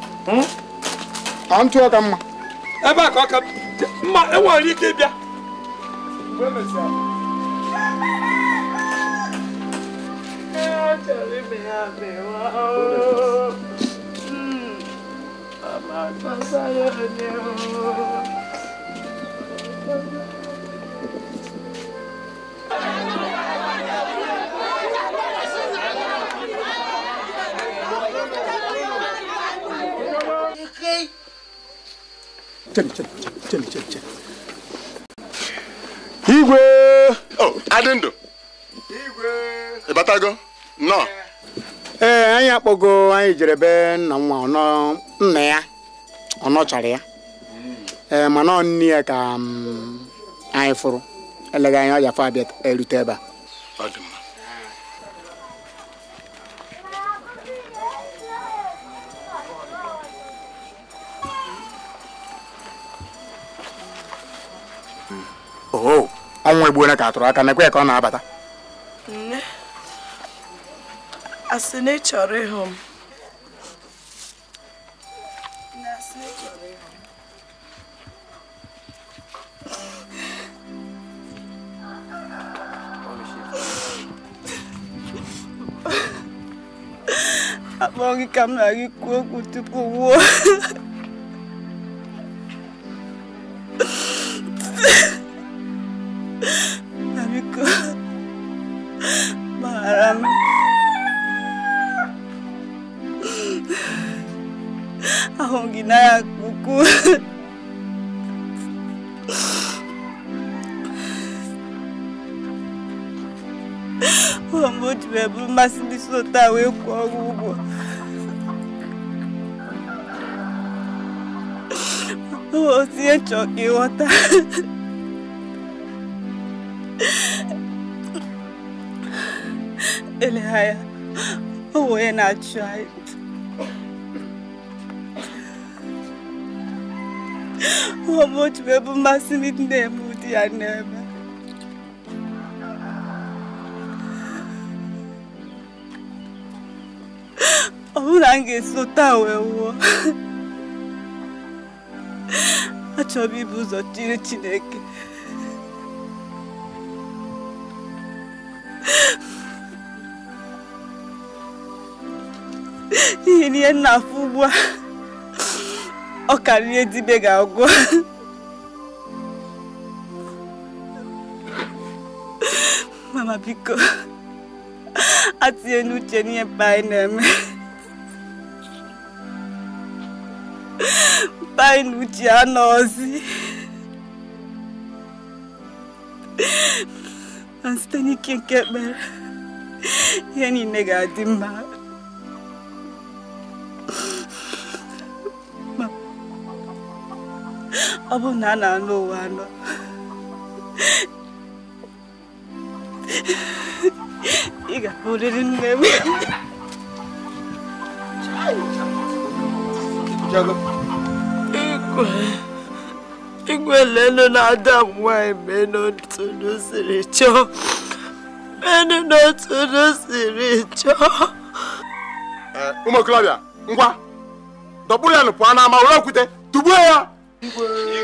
ọ ntụ ọka mma ebe a ka ọ ka mma enwere ike ịbịa a chọrọ ime ya mewa o ama gbasara onye o Chelu, chelu, chelu, chelu, chelu. igwe o adị ndụ ị batago nnọọ ee anyị akpọgo anyị jere be nna nwa ọnọ nna ya ọ nọchara ya ee mana ọ nne ya ka mm, anyị fụrụ eleghị anya ọ jafọ abịa erute ebe a Ọ dị mma. oho ọnwa egbuole ka atụrụ aka nekwe ka ọ na-abata nne asị na ị chọrọ ịhụ m Nne, asị na ị chọrọ ịhụ m. akpọrọ gị ka m na gị kwuo okwu tupu nwụọ na biko gbaghara m ahụ gị n'anya nke ukwuu ụlọ mgbe o ji wee bụrụ mmasị ndị so taa wee kwụọ ọrụ ụgwọ o otu ihe chọọ ka ịghọta eleghị anya ọ bụ onye na-achụ anyị ụlọ mgbe o ji wee bụ mmasị ndị na-eme ụdị ya na-eme ọ bụrụ na m ga-eso taa wee nwụọ achọrọ m ibu ụzọ chiri Chineke n'ihi na ihe m na-afụ ugbu a ọ karịrị ihe dibe ga-agwọ mama biko atinye n'uche n'ihe mkpa anyị na-eme mkpa anyị na uche anọzi na site n'ike nke ekpere ihe niile ga-adị mma Ma- ọ bụ na a na-anụ ụwa anọ ị ga-abụrịrị nne m igwe igwe lelu na-ada m nwanyị mee n'otu unu siri chọọ menu n'otu unu siri chọọ ụmụ okorobịa ngwa dọkpụrụ ya nụ pụọ n'ama were okwute tugbuo ya iyo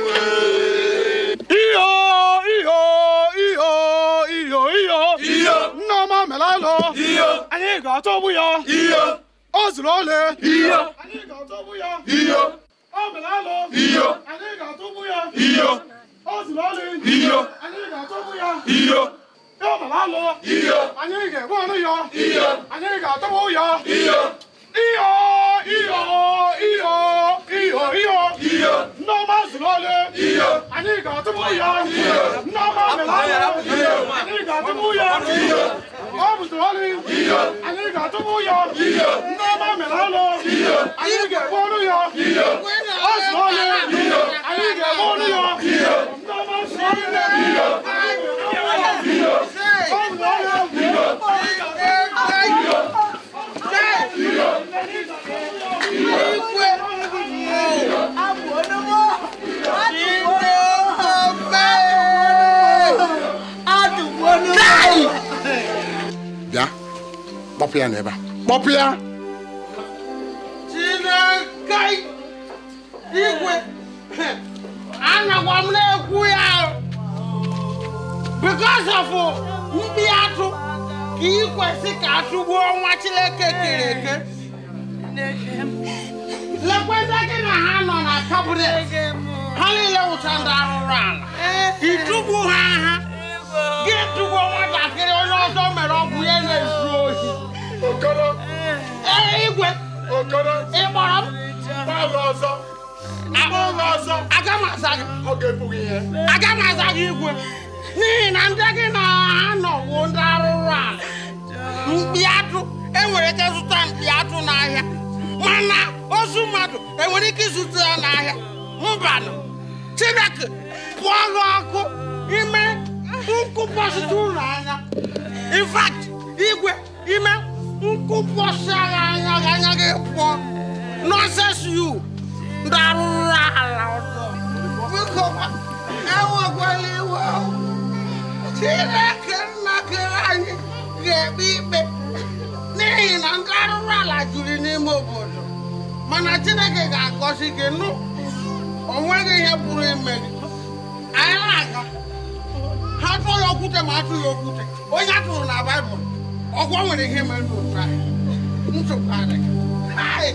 iyo iyo iyo iyo iyo nneọma melalụ iyo anyị ga-atọgbu ya iyo ọ zụrụ ole iyo anyị ga-atọgbu ya iyo ọ melalụ iyo anyị ga-atọgbu ya iyo ọ zụrụ ole iyo anyị ga-atọgbu ya iyo ọ melalụ iyo anyị ga-egbu ọnụ ya iyo anyị ga-atọgbu ya iyo iyo iyo iyo iyo iyo iyo nneọma zụrụ ole iyo anyị ga-atụpụ ya iyo nneọma mere ala iyo anyị ga-atụpụ ya iyo ọ bụzụrụ ole iyo anyị ga-atụpụ ya iyo nneọma mere ala iyo anyị ga-egbu ọnụ ya iyo ọ zụrụ ole iyo anyị ga-egbu ọnụ ya iyo nneọma zụrụ ole iyo anyị ga-egbu ọnụ ya iyo ọ zụrụ ole iyo anyị ga-atụpụ ya bịa kpọpụ ya n'ebe a kpọpụ ya Chineke igwe anagwa m na-ekwu ya because of mkpi atụ ka ị kwesị ka atụgbuo nwa Chineke kere eke lekweta gị na ha nọ na kabinet ha niile wụcha ndị arụrụ ala ịtụgbu ha ha gị tụgbuo nwatakịrị onye ọzọ mere ọgwụ ya na-ezu ohi ee igwe ị kpọrọ m ọzọ ọzọ aga m aza gị aga m aza gị igwe n'ihi na ndị gị na ha nọwo ndị arụrụ ala mkpi atụ enwere ike zụta mkpi atụ n'ahịa mana ozu mmadụ enwere ike ịzụta ya n'ahịa mbanụ chineke pụọ gị ọkụ ime nkụpọsịta ụlọ anya in fact igwe ime nkụpọsị agha anya gị anya gị pụọ nonsense you ndị arụrụ ala ọzọ biko enwekwala iwe chineke nna kere anyị ga-ekpe ikpe n'ihi na ndị arụrụ ala juru n'ime obodo mana chineke ga-agọzi gị nụ o nweghị ihe pụrụ ime gị anyị na-aga ha tụọ ya okwute ma atụ ya okwute onye a tụrụ na baịbụl ọgwọ nwere ihe mere n'otu anyị nsogbu adịghị Hai!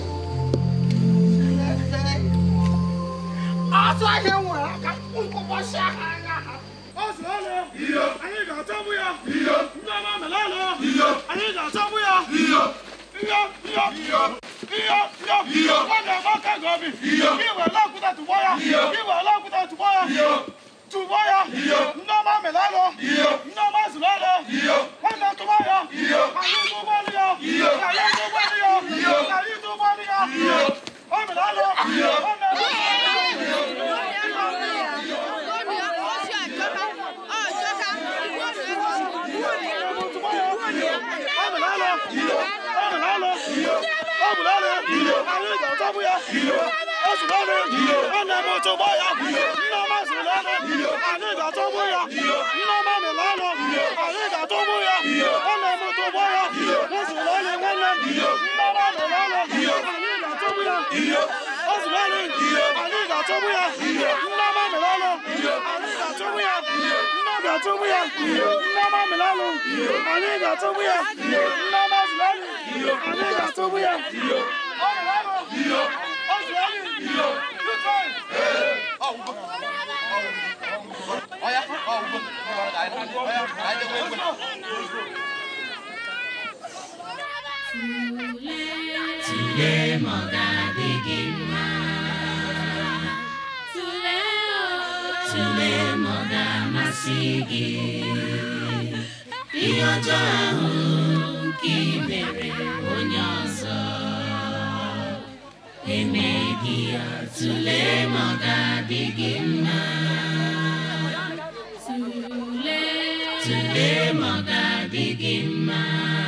ọsọ ihe nwere aka nkụbọsị agha anya ha anyị ga-achọgbu ya ndị ọma melala anyị ga-achọgbu ya iyo iyo iyo iyo iyo ọ ga-agba aka gị obi iwe lakwụta tụgbọ ya iwe lakwụta tụgbọ ya tụgbọ ya ndị ọma melala ndị ọma zụlala nwanne tụgbọ ya anyị tụgbọlụ ya anyị tụgbọlụ ya anyị tụgbọlụ ya ọ melala nwanne Tụlee ma ọ ga-adị gị mma. Tụlee ma ọ ga-amasị gị. Ihe ọjọọ ahụ nke i mere onye ọzọ emeghị ya. Tụlee ma ọ ga-adị gị mma. Tụlee ma ọ ga-adị gị mma.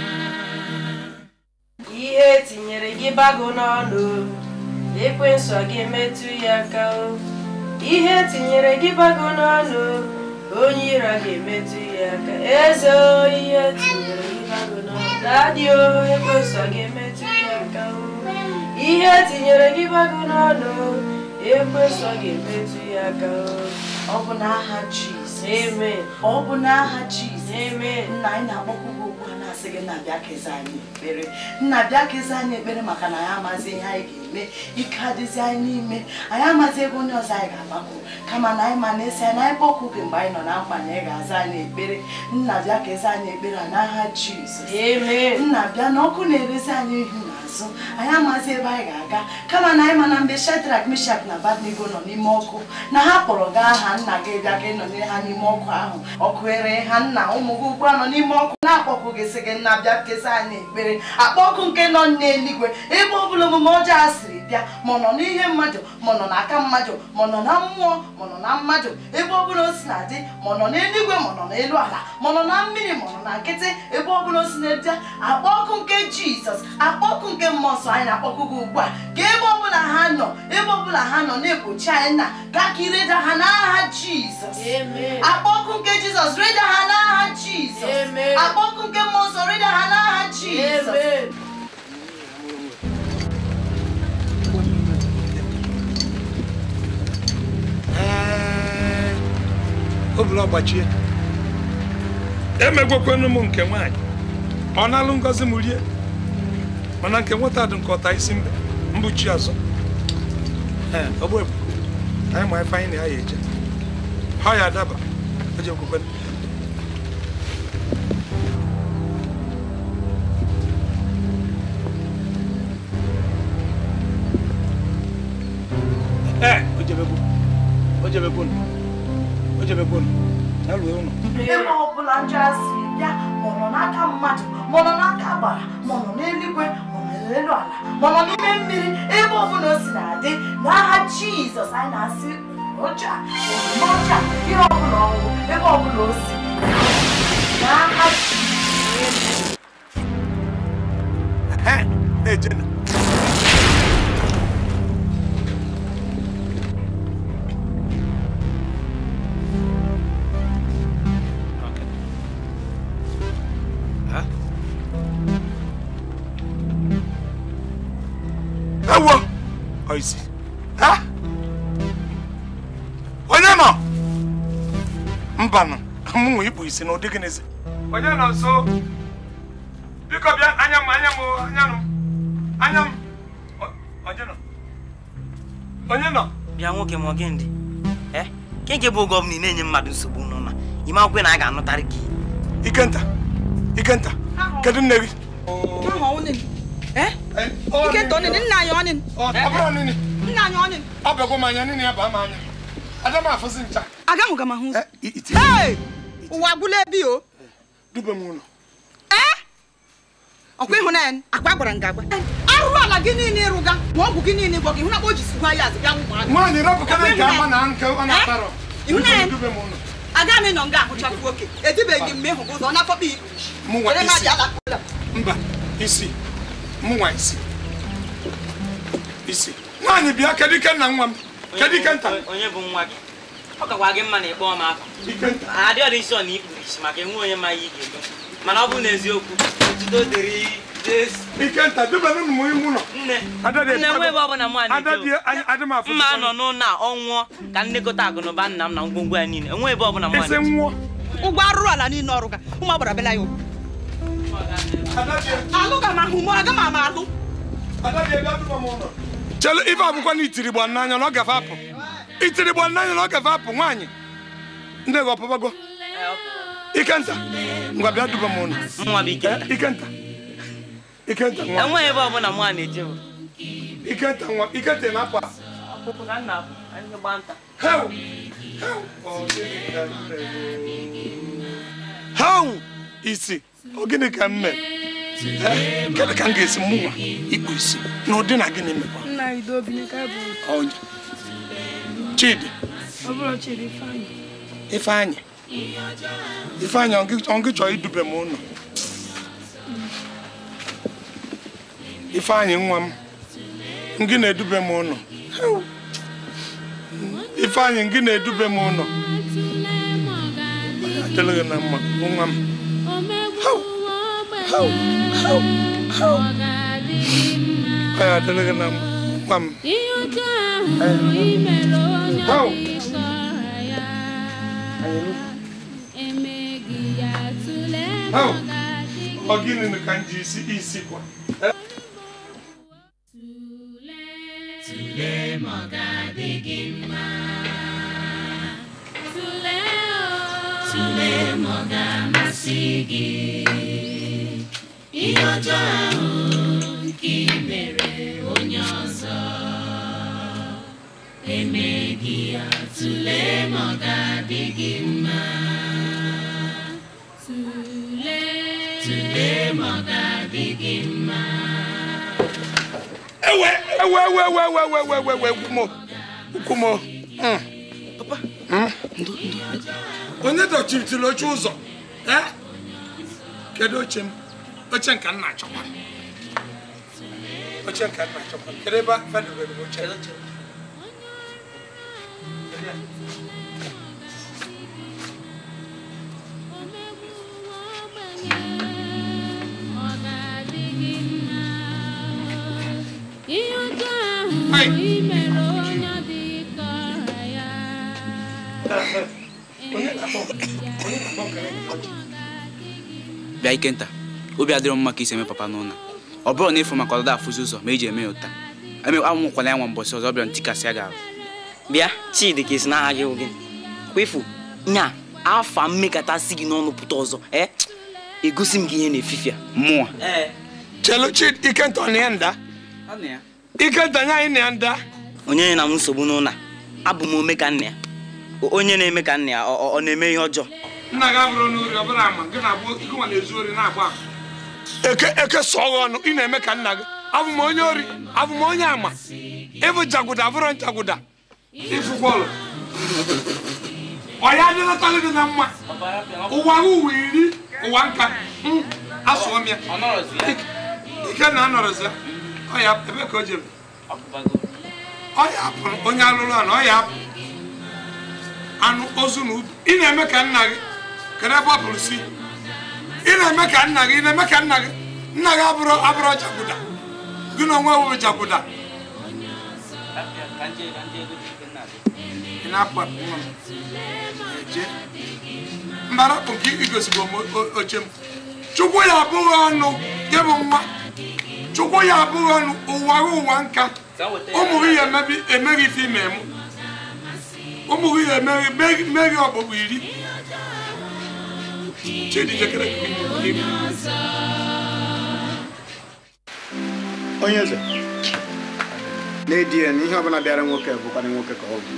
ihe etinyere gị bago n'ọnụ ekwensu a ga-emetụ ya aka o ihe etinyere gị bago n'ọnụ onye iro a ga-emetụ ya aka eze o ihe etinyere gị bago n'ọnụ dadị o ekwensu a ga-emetụ ya aka o ihe etinyere gị bago n'ọnụ ekwensu a ga-emetụ ya aka o ọ bụ n'aha Jizọs amen ọ bụ n'aha Jizọs amen nna anyị na-akpọkwu gị ugbu a na-asị gị nna bịa kezi anyị ekpere nna bịa kezi anyị ekpere maka na anyị amazi ihe anyị ga-eme ike adịzi anyị n'ime anyị amazi ebe onye ọzọ anyị ga-agbakọ kama na anyị ma na-esi anyị na anyị kpọkwu gị mgbe anyị nọ na mkpa na ị ga-aza anyị ekpere nna bịa kezi anyị ekpere a n'aha Jizọs nna bịa na ọkụ na-erezi anyị ihu n'azụ anyị amazi ebe anyị ga-aga kama na anyị ma na mgbe Shedrak Mishak na Abednego nọ n'ime ọkụ na ha kpọrọ gị aha nna gị bịa gị nọnyere ha n'ime ọkụ ahụ ọkụ ere ha nna ụmụ gị ugbu a nọ n'ime ọkụ na-akpọkụ gị sị gị nna bịa kesa anyị ekpere akpọ ọkụ nke nọ n'eluigwe ebe ọ bụla omume ọjọọ a siri bịa ma ọ nọ n'ihe mmadụ ma ọ nọ n'aka mmadụ ma ọ nọ na mmụọ ma ọ nọ na mmadụ ebe ọ bụla o si na-adị ma ọ nọ n'eluigwe ma ọ nọ n'elu ala ma ọ nọ na mmiri ma ọ nọ na nkịtị ebe ọ bụla o si na-ebịa akpọ ọkụ nke jizọs akpọ ọkụ nke mmụọ nsọ anyị na-akpọkụ gị ugbu a ka ebe ọ bụla ha nọ ebe ọ bụla ha nọ na-egbochi anyị nna gaa ka ireda ha n'aha jizọs akpọ ọkụ nke jizọs reda ha n'aha jizọs akpọ ọkụ nke mmụọ nsọ reda ha n'aha jizọs obula ọgbachie emegwekwenụ m nke nwaanyị ọ na-alụ ngozi m rie mana nke nwata dị nke ọta isi mbe mbuchi ọzọ ee ọgbụ ebu anyị ma ife anyị na ya ya eje ha ya adaba o ji ekwukwe ee o jebegbu o jebegbu o jebegbu ya lụọ ụlọ ebe ọbụla njọ a siri bịa ma ọ nọ n'aka mmadụ ma ọ nọ n'aka agbara ma ọ nọ n'eluigwe ma ọ nọ n'elu ala ma ọ nọ n'ime mmiri ebe ọbụla o si na-adị n'aha jizọs anyị na-asị ọcha omume ọcha ihe ọbụla ọnwụ ebe ọbụla o si n'aha jizọs ejena ewo oisi ha onye nọ mbanụ mụnwe ikpu isi na ụdị gịnịzi onye nọ nso biko bịa anya m anya m o, anya m anya m O- onye nọ onye nọ bịa nwoke ma ọ gị ndị ee ke nke bụ oge ọbụla ị na-enye mmadụ nsogbu n'ụlọ ime akwụkwọ na a ga-anụtarị gị ikenta ikenta kedu nne gị Ikenta ọnịnị nna anyị ọnịnị ọ bụrụ ọnịnị nna anyị ọnịnị ọ bịagwo m anya nịnị ya baa m anya ada m afụzi ncha agahụga m ahụ ụzọ Hey! ụwa agwụla ebi o dube m ụlọ ọkwa ịhụnanya akwa gwara nga agwa arụrụ ala gị niile ịrụga ma ọgwụ gị niile gwọ gị hụ na o ji sikwa ya azụ bịa nwụ ụmụaka nwaanyị rapụkana nke ama na nke ọ na-atarọ ịhụnanya dube m ụlọ aga m ịnọ nga ahụchapụ oke edibeghị m ịhụ gị ụzọ ọ na-afọkpa ikpu Mụnwa Were isi. mmadụ alakpụla mba isi mụnwa isi isi nwaanyị bịa kedu ike nna nwa m kedu ike nta onye bụ nwa gị ọ kakwa gị mma na ịkpọ m afa adị ọdị nsọ na ikpuru isi maka enwe onye ma ihe ị ga-eme mana ọ bụrụ na eziokwu otuto dịrị Jesu ikenta dubenụ m ime ụlọ nne Adadị nne nwe ebe ọbụla mụ Adadị adị m afụ mma nọ n'ụlọ a ọ nwụọ ka nnekọta akụnụba nna m na ngwongwo ya niile enwe ebe ọbụla mụ isi nwụọ ụgwọ arụrụ ala niile ọrụga ụmụ agbara bela ya ụgwọ alụga m ahụ mụ aga m ama alụ chelu ife abụkwa na itiri gba n'anya na ọ gafe apụ itiri gba n'anya na ọ gafe apụ nwaanyị ndị gị ọpụbago ikenta ngwa bịa duba m ụlọ nwa bụ ikenta ikenta ikenta nwa enweghị ebe ọbụla mụ a na-eje bụ ikenta nwa ikenta ị na-apụ apụ ọpụpụ ka nna apụ anyị gba nta Heu! Heu! Ọ gịnị ka m mere? Heu! isi ọ gịnị ka m mere Eh, kedu ka m ga-esi mụnwa ikpu isi na ụdị na gịnị mekwa nna anyị dobini ka bụ Onye. chidi ọ bụrụ chiri ifeanyị ifeanyị ifeanyị ọ gị- ọ gị chọrọ idube m ụlọ ifeanyị nwa m ngị na-edube m ụlọ Heu! ifeanyị ngị na-edube m ụlọ adịla gị na mma nwa m Heu! Heu! Heu! Heu! ọ ya adịla gị na mma nwa m Heu! Heu! ọ gịnị ka m ji isi isi kwa Eh? Tụlee ma ọ ga-adị gị mma. Tụlee ma ọ ga-amasị gị. Ihe ọjọọ ahụ nke i mere onye ọzọ emeghị ya. Tụlee ma ọ ga-adị gị mma. Tụlee ma ọ ga-adị gị mma. ewe ewe ewe ewe ewe ewe ewe ewe ewe kwumo kwumo papa onye dọchitiri oche ụzọ eh? kedu oche m oche nka nna achọkwa oche nka nna achọkwa kedu ebe fedobere m oche Ihe ọjọọ ahụ i mere onye dị ka ọha ya. bịa ikenta obi adịrọ m mma ka isi eme papa n'ụlọ ọ bụrụ na ịfụ maka ọdọdọ afụzi ụzọ ma eji eme ya ụta amụkwala ya nwa mbọsị ọzọ ọ bịara ntikasị ya ga-ahụ bịa chidi ka esi n'aha gị gị kwefu nya afa mmekọtasị gị n'ọnụ pụta ọzọ ee egosi m gị ihe na-efifia mmụọ chelu chi ikenta ọ na ya nda ikenta nya anyị na ya nda onye na m nsogbu n'ụlọ a, abụ m ome ka nna ya O- onye na-eme ka nna ya ọ ọ- ọ na-eme ihe ọjọọ nna gị abụrụ n'ori ọ bụrụ ama gị na-agba gị nwa na-ezu ori na-agba ama eke eke sọọ gị ọnụ ị na-eme ka nna gị abụ m onye ori abụ m onye ama ịbụ jagụda abụrụ njagụda ịfụ bọọlụ ọ ya adịlatalụ gị na mma ụwa gị ụwa iri ụwa nka mm, asụọ m ya ike na anọrọzi ya ọ ya ebe ka o jere ọ ya apụrụ onye alụrụ anụ ọ ya apụ anụ ozu na ubi ị na-eme ka nna gị kedu ebe ọ pụrụ si ị na-eme ka nna gị ị na-eme ka nna gị nna gị abụrụ abụrụ jagụda gị na onwe wụrụ jagụda ị na-akpa nwa m eje mbara bụ nke igosigo m o- oche m chukwu ya abụghị ọnụ gị bụ nwa chukwu ya abụghị ọnụ ụwa gị ụwa nka ụmụ gị ya emebi- emeghị ife ime mụ ụmụ gị ya emeghị meghị- meghị ọgbụgbụ iri chidi jekere onye eze na-edi ya na ihe ọbụla bịara nwoke bụkwana nwoke ka ọ bụ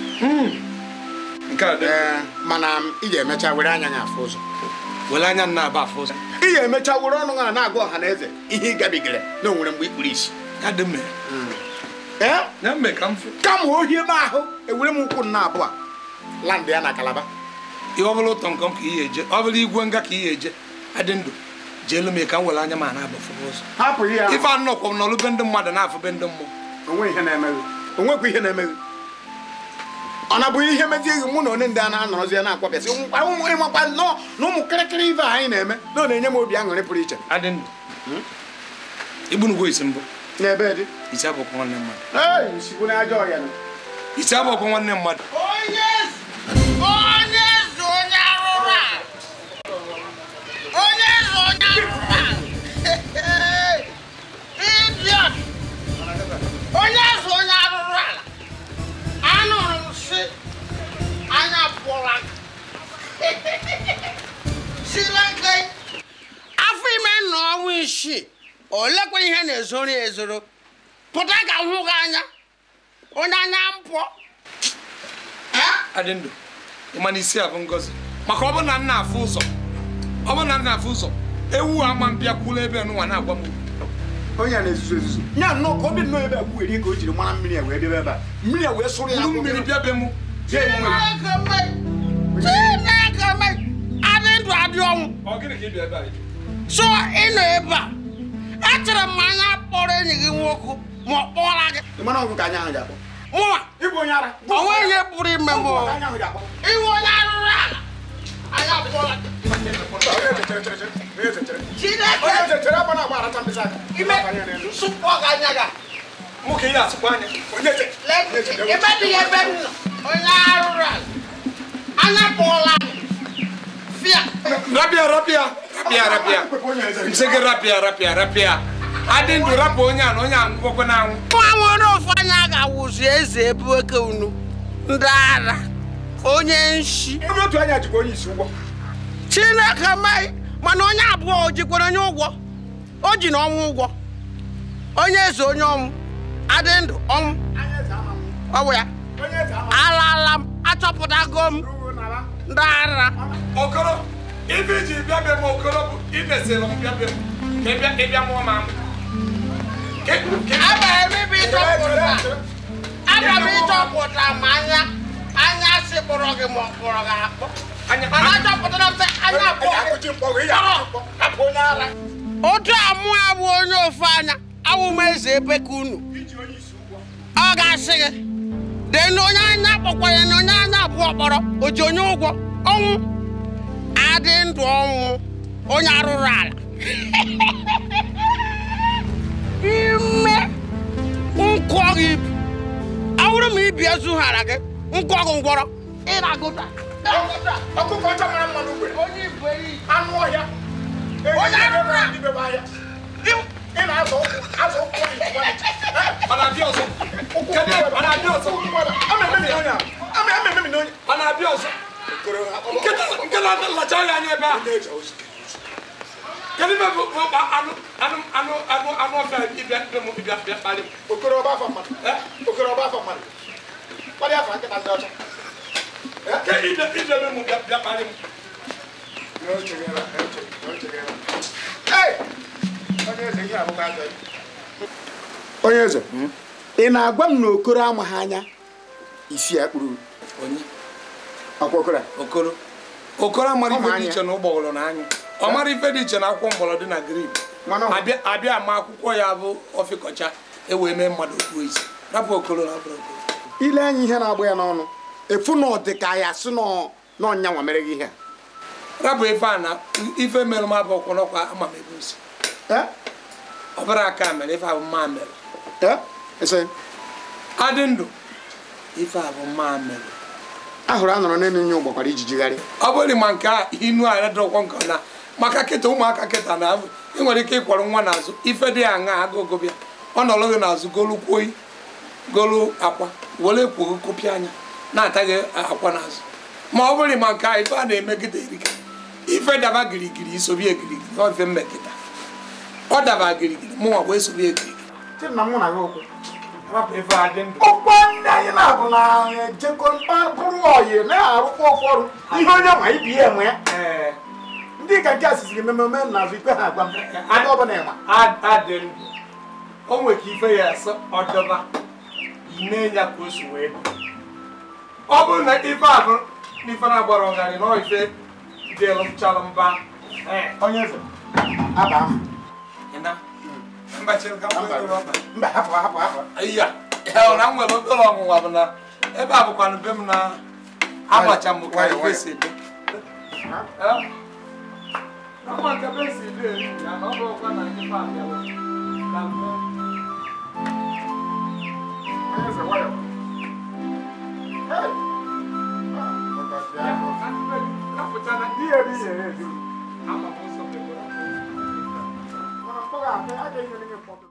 Ee, mana ị ga-emecha were anya ya afụ ụzọ were anya nna aba afụ ụzọ ị ga-emecha were ọnụ ha na-agwa ọha na eze ihe ị gabigara na o nwere mgbe ikpuru isi kama ohi ebe ahụ ewere m ụkwụ nna abụọ landị ya na kalaba ihe ọ bụla ụtọ nkọm ka ihe eje ọ bụla igwe nga ka ihe eje adị ndụ jeelu m ka m were anya ma na-abafụba ụzọ hapụ ihe ahụ ife anọkwa m n'ọlụ be ndị mmadụ na-afụ be ndị mmụọ onwe ihe na-emeghe onwekwa ihe na-emeghe ọ na bụghị ihe mezighị mụ na onye ndị a na-anọrọzi ya na-akwapịasị ụmụ ịmakwa nnọọ na ụmụ kịrịkịrị ife anyị na-eme na ọ na-enye m obi aṅụrị pụrụ iche adị ndụ igbunugwo isi mbụ n'ebe dị isi abụkwa nwanne mmadụ ee nsigbu n'aja ọhịa nọ. isi abụkwa nwanne mmadụ onye eze onye eze onye arụrụ a onye eze onye arụrụ a idiot onye eze onye arụrụ ala anụrụ m si anya pụla sileke afọ ime nọ ọnwa isii olekwa ihe na-ezoro ya ezoro pụta ka m hụ gị anya onye anya mpụ adị ndụ ịma na isi a bụ ngọzi maka ọ bụ na nna afụ ụzọ ọ bụ na nna afụ ụzọ ewu ama mbịa kwụla ebe nụnwa na-agwa m onye a na-ezuzu ezuzu nya nnọọ ka obi nnọọ ebe a gwuwere ka o jiri mara mmiri a wee debe ebe a mmiri a wee sụrụ ya Buru mmiri bịa be mụ Chineke mee Chineke mee adị ndụ adị ọnwụ ọ gịnị ka ị bịa ebe a so ị nọ ebe a echere m anya kpọrọ enyi gị nwoke ma ọ kpọra gị mana ọgụ ka anya ahụ ji akpọ mụnwa ịbụ onye ara o nweghị ihe pụrụ ime m Ọgụ ka anya ahụ ji akpọ iwe onye arụrụ ala anya kpọra gị Chineke onye eze chere akpa na-agba arata mkpịsị aka ime nsụpụ ọga anya gị mụ ka ihe asụkwa anya onye eze ebe dị ya ebe m nọ onye arụrụ ala anya kpọla gị fịa rapịa rapịa rapịa rapịa nsị gị rapịa rapịa rapịa adị ndụ rapụ onye a na onye a ngwọkwe na anwụ nwa nwere ofu anya ga-awụzi eze ebe oke unu ndị ara onye nshi onye otu anya jikwa onye isi ụgwọ chineke mee mana onye abụọ o jikwara onye ụgwọ o ji na ọnwụ ụgwọ onye eze onye ọnwụ adị ndụ ọnwụ ọwụ ya alala m achọpụtago m ndị ara okoro ife iji bịa be m okoro bụ imesịrị m bịa be m ka ị bịa ka ị bịa mụọ m amụ abịara m ibe ịchọpụta abịara m ịchọpụta ma anya anya si kpọrọ gị ma ọ kpọrọ gị akpọ mana achọpụtara m sị anya kpọrọ otu amụ abụ onye ofu anya awụ m eze ebe ka unu ọ ga-asị gị dee na onye anya kpọkwanye na onye anya abụọ kpọrọ o ji onye ụgwọ ọnwụ adị ndụ ọnwụ onye arụrụ ala ime nkọ gị ibu awụrụ m ibi ezughara gị nkọ gị ngwọrọ ịragụta ọkụkọ ọcha mara mma n'ugbere onye ibu eri anụ ọhịa onye arụrụ ala dibebe ahịa ị na-azụ ụkwụ azụ ụkwụ ọ na-abịa ọzọ kedu ọ na-abịa ọzọ ọ na-abịa ọzọ nkịta nkịta lacha ya anya ebe a kedu ebe bụ bụ anụ anụ anụ anụ anụ ọfịa ịbịa ịbịa m ịbịa bịa kpalị m okoro ọba afọ mmadụ okoro ọba afọ mmadụ kparịa afọ nkịta ndị ọcha ke ịbịa ịbịa ebe m bịa bịa kpalị m onye eze ị na-agwa m na okoro amaghị anya isi ya kpuru akwa okoro a? okoro okoro amara Ọ ma ife dị anya. iche na ụgbọgọrọ na anyụ ọ mara ife dị iche na akwụkwọ mgbọrọdị na grip abịa abịa ma akwụkwọ ya bụ ọfịkọcha ewee mee mmadụ okpuo isi rapụ okoro na bụrụ okoro ile anya ihe na-agba ya n'ọnụ efu na ọ dị ka ya sị nọ n'ọnyanwa mere gị ihe a rapụ ife a na ife mere m abụ ọkwụnọkwa ama m ebe osi ọ bụrụ aka mere ife a bụ mma mere adị ndụ ife a bụ mma mere ahụrụ a nọrọ n'elu nye ụgbakwara ijijigharị ọ bụrụ ma nke a inu a dọkwọ nke na maka kịta ụmụaka kịta na ị nwere ike ịkwọrọ nwa n'azụ ife dị aṅa agụgụ bịa ọ nọrọ gị n'azụ golu kwoi golu akwa were kwogo kopịa anya na-ataghị akwa n'azụ ma ọ bụrụ ma nke a ife a na-emegide erika ife daba girigiri isobie girigiri ọ ife mmekịta ọ daba girigiri mụnwa wee sobie girigiri rapụ ife a dị ndụ ụgbọ ndị anyị na-abụ na ejekọ bụrụ oyi na-arụkwa ụfọdụ ihe onye ma ibi ya enwe ya ndị ka nke asịsịrị mmemme n'azụ ikpe ha agwa m ebe ọ bụla ịma adị ndụ o nwere ka ife ya asọ ọdọba ime ya ka o si wee dị ọ bụrụ na ife ahụ n'ife na-agbara ọgarị na ife dịlụchalụ mba onye eze aba ahụ mba chere ka m kwere ọba mba hapụ hapụ hapụ iya ya na m nwere obere ọnwụnwa bụ na ebe a bụkwanụ be m na amacha m ka ife si dị ama ka be si dị eri ya na ọ bụrụkwa na ife abịawa na mme onye eze nwayọ ihe ebe ihe ezi ama m ụzọ mebere mana mkpọrọ ahụ a ga-enyere gị mkpọtụ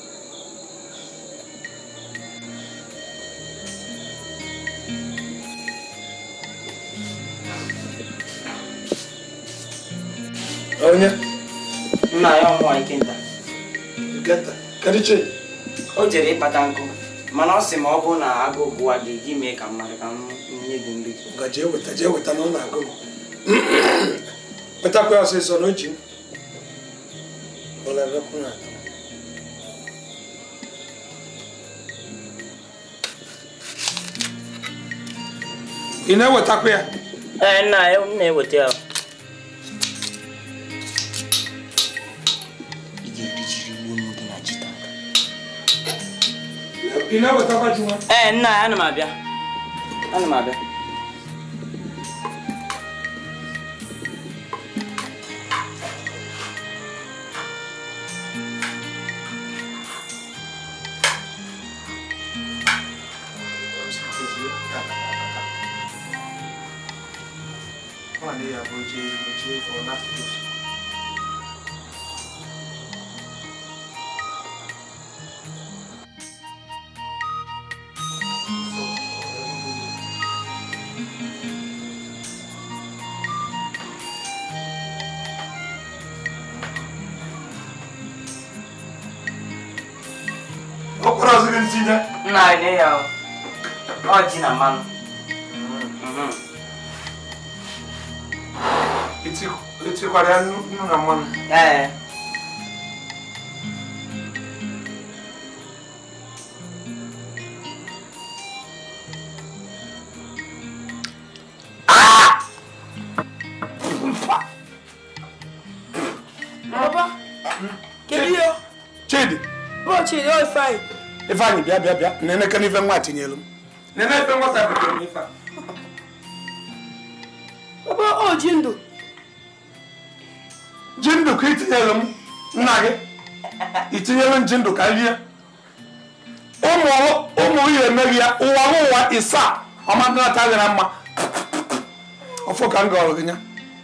onye nna ya ọmụwa ikenta kedu chi o jere ịkpata nkụ mana ọ sị ma ọ bụrụ na agụụ gụwa gị gị mee ka mmadụ ka m nye gị nri ga jee weta jee weta na ọ na-agụ m wetakwa ya ọsịsọ na oji m Olebekwu na ị na-ewetakwa ya ee nna ya m na-eweta ya ị na-ewetakwa ji nwa ee nna ya ana m abịa ana m abịa ọkwara ọzọ gị ntinye nna ya nye ya o. ọ ji na mmanụ Mhm. etikwara ya nnu nnu na mmanụ ee Papa, kedu ihe? chidi Bro, Chidi, ọ fine. ifeanyị bịa bịa bịa neneke n'ife nwa tinyelu m nene ife nwata butere m ife a Papa, ọ ji ndụ. ji ndụ ka itinyelu m nna gị itinyelu m ji ndụ ka rie ụmụ ụmụ ihe emeghị ya ụwa m ụwa isaa ọmadịnata gị na mma ọfọ ka m gọrọ gị nya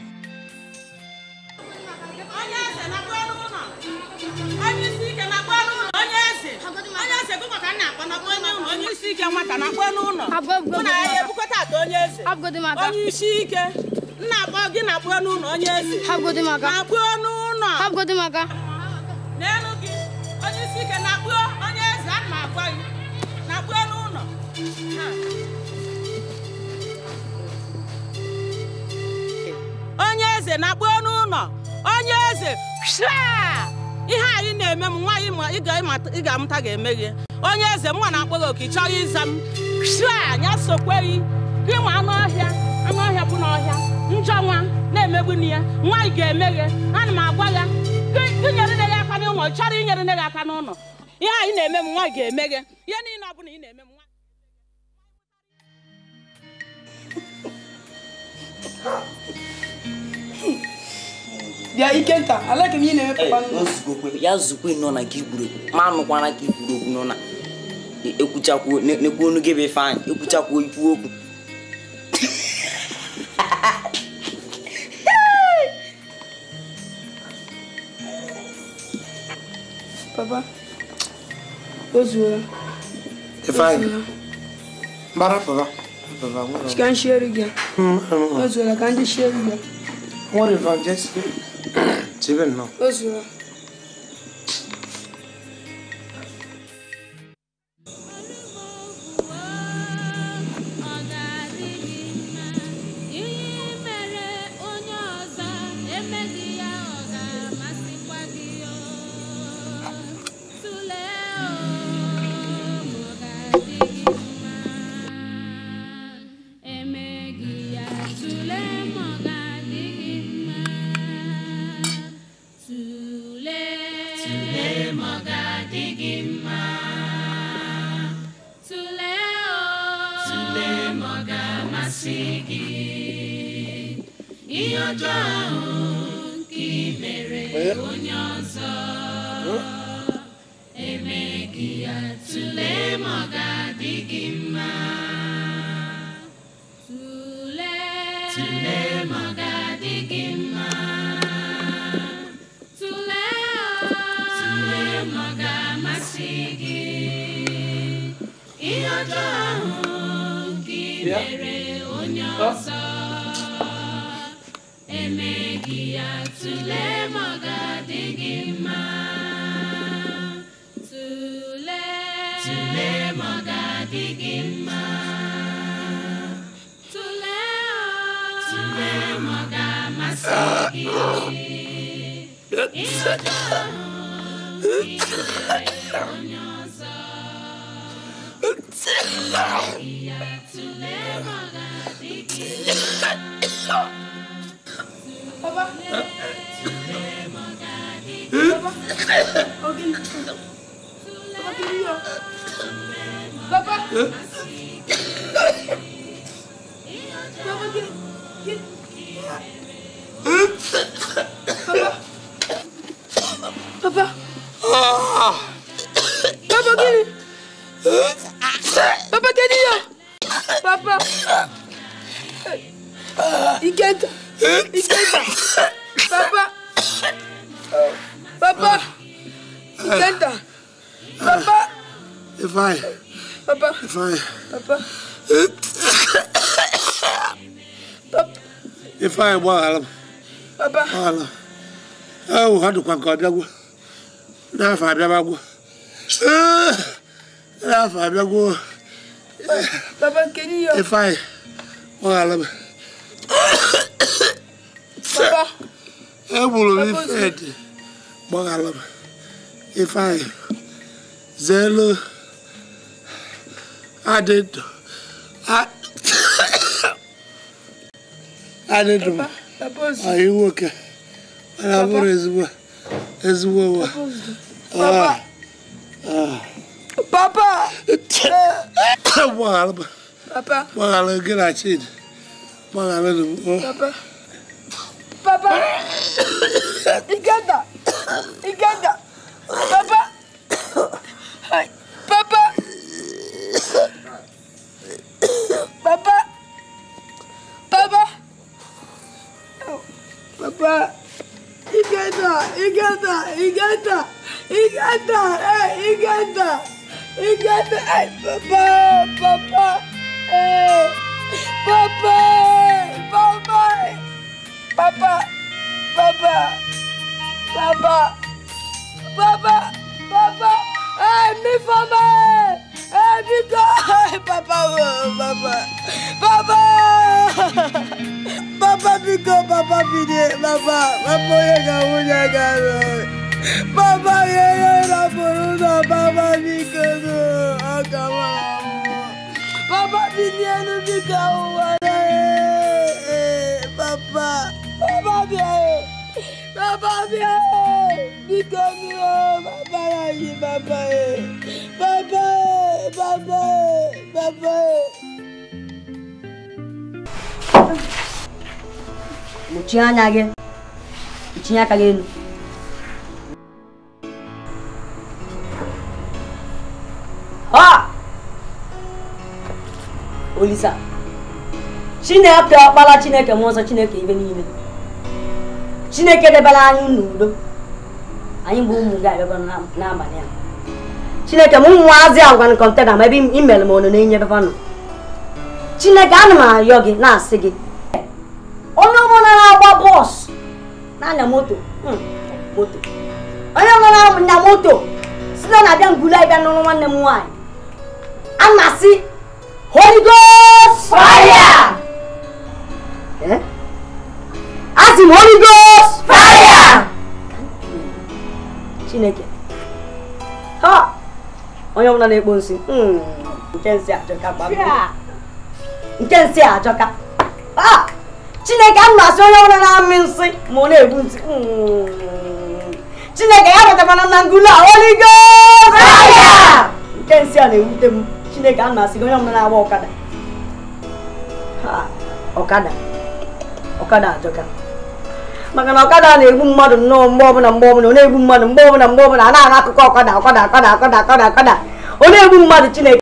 onye isi ike na-akpọ n'ụlọ onye eze onye eze bụ maka nna akpọ nakpọ n'ụlọ onye isi ike nwata na-akpọ n'ụlọ mụ na ya ebukọta ata onye eze onye isi ike nna akpọ gị na-akpọ n'ụlọ onye eze na-akpọ n'ụlọ n'elu gị onye isi ike na-akpọ onye eze ana m agwa gị na-akpọ n'ụlọ Ha. onye eze na-akpọ n'ụlọ onye eze shaa! ihe anyị na-eme m nwaanyị ma ị ga-ịmata- ị ga-amụta ga-eme gị onye eze mma na-akpọ gị oke ị chọghị ịza m shaa! anya sokweghị gị nwa anụ ọhịa anụ ọhịa bụ n'ọhịa njọ nwa na-emegbu nne ya nwaanyị ga-eme gị ana m agwa ya gị gị nyere nne gị aka n'ụlọ ị chọrọ inyere nne gị aka n'ụlọ ihe anyị na-eme m nwaanyị ga-eme gị ihe niile ọ bụla ị na-eme m nwaanyị bịa ikenta alaka m ihe na-eme papa Ee, o zugokwe ya zukwe nọ na gị gburu egwu ma anụkwana ka ikwuru okwu nọ na e- ekwuchakwuo ne- nekwu onu gị bụ ifeanyị ekwuchakwuo ikwu okwu papa o zuola Ifeanyị. Mbara papa. Papa, nwere ka m shiere gị ya. o zuola ka ndị shiere gị ya. nwere evangelist. Chebe nnọọ. o zuola Tụlee ma ọ ga-adị gị mma. Tụlee o. Tụlee ma ọ ga-amasị gị. Ihe ọjọọ ahụ nke i mere onye ọzọ. Emeghị ya. Tụlee ma ọ ga-adị gị mma. Tụlee. Tụlee ma ọ ga-adị gị mma. Tụlee o. Tụlee ma ọ ga-amasị gị. Ihe ọjọọ ahụ nke i Bịa. mere onye ọzọ. Emeghị ya. Tụlee ma ọ ga-adị gị mma. Tụlee. Tụlee ma ọ ga-adị gị mma. Tụlee o. Tụlee ma ọ ga-amasị gị. Ihe ọjọọ ahụ nke i mere onye ọzọ. Emeghị ya. Tụlee ma ọ ga-adị gị mma. Papa. Tụlee ma ọ ga-adị Papa. Ogen. Papa kiri ya. Papa. Papa kiri. kiri. Papa. Papa. Papa kiri. Papa kiri ya. Papa. Ikenta. Ikenta. Papa. Papa. Ikenta. Papa. Ifeanyị. Papa. Ifeanyị. Papa. Ifeanyị gbaghara m. Papa. Gbaghara m. Ewu ha dịkwa nke ọ bịagwo. N'afọ abịabagwo. Ee, N'afọ abịagwo. Papa kedu ya? Ifeanyị gbaghara m. Papa. Egburu m Ifedi. Gbaghara m. Ifeanyị. Zeelu. Adị ndụ. A- Adị ndụ m. Papa ozu. Anyị nwoke. Mana ọ bụrụ ezigbo ezigbo nwa. Papa. Ah. Papa. Gbaghara m. Papa. Gbaghara gị na Chidi. Gbaghara m. Papa. Papa. Ikenta. Ikenta. Papa. Hai. Papa. Papa. Papa. Papa. Ikenta. Ikenta. Ikenta. Ikenta. Hey, Ikenta. Ikenta. Hey, Papa. Papa. Hey. Papa. Papa. Papa. Papa. Papa. Papa. Papa. Hey, mi fama. Hey, mi go. Hey, Papa. Papa. Papa. Papa, mi go, Papa. papa bilie papa papa onye ka nwunye gara papa ga-enye rapụrụ ụlọ papa biko nụ aka mara mmụọ papa bilienu biko ahụwara papa papa bịa papa bịa biko nụ papa ya yi papa papa papa papa Mechie anya gị tinye aka gị elu ha olisa chineke ọkpara chineke mmụọ nsọ chineke ibe niile chineke debere anyị n'udo anyị bụ ụmụ gị abịago n'abalị a chineke m ụmụazị a gwanụ kọntena ma ebe i mere m onu na-enye befanụ chineke ana m arịọ gị na-asị gị onye ọbụla na-agba bọọsụ na-anya moto hmm, moto onye ọbụla na-anya moto site na abịa ngulu abịa n'ụlọ nwanne m nwaanyị a na-asị Holy Ghost fire Eh? asị m Holy Ghost fire chineke ha onye ọbụla na-ekpo nsị hmm, nke nsị ajọka gbagbo nke nsị ajọka ha chineke a na-asị onye ọbụla na-amị nsị ma ọ na-egbu nsị Hmm. chineke ya batakwana na ngulu a Holy Ghost fire nke nsị a na-ewute m chineke a na-asị gị onye ọbụla na-agba ọkada Ha, ọkada ọkada ajọka maka na ọkada na-egbu mmadụ nnọọ mgbe ọbụla mgbe ọbụla ọ na-egbu mmadụ mgbe ọbụla mgbe ọbụla a na-ahụ akụkọ ọkada ọkada ọkada ọkada ọkada ọkada ọ na-egbu mmadụ chineke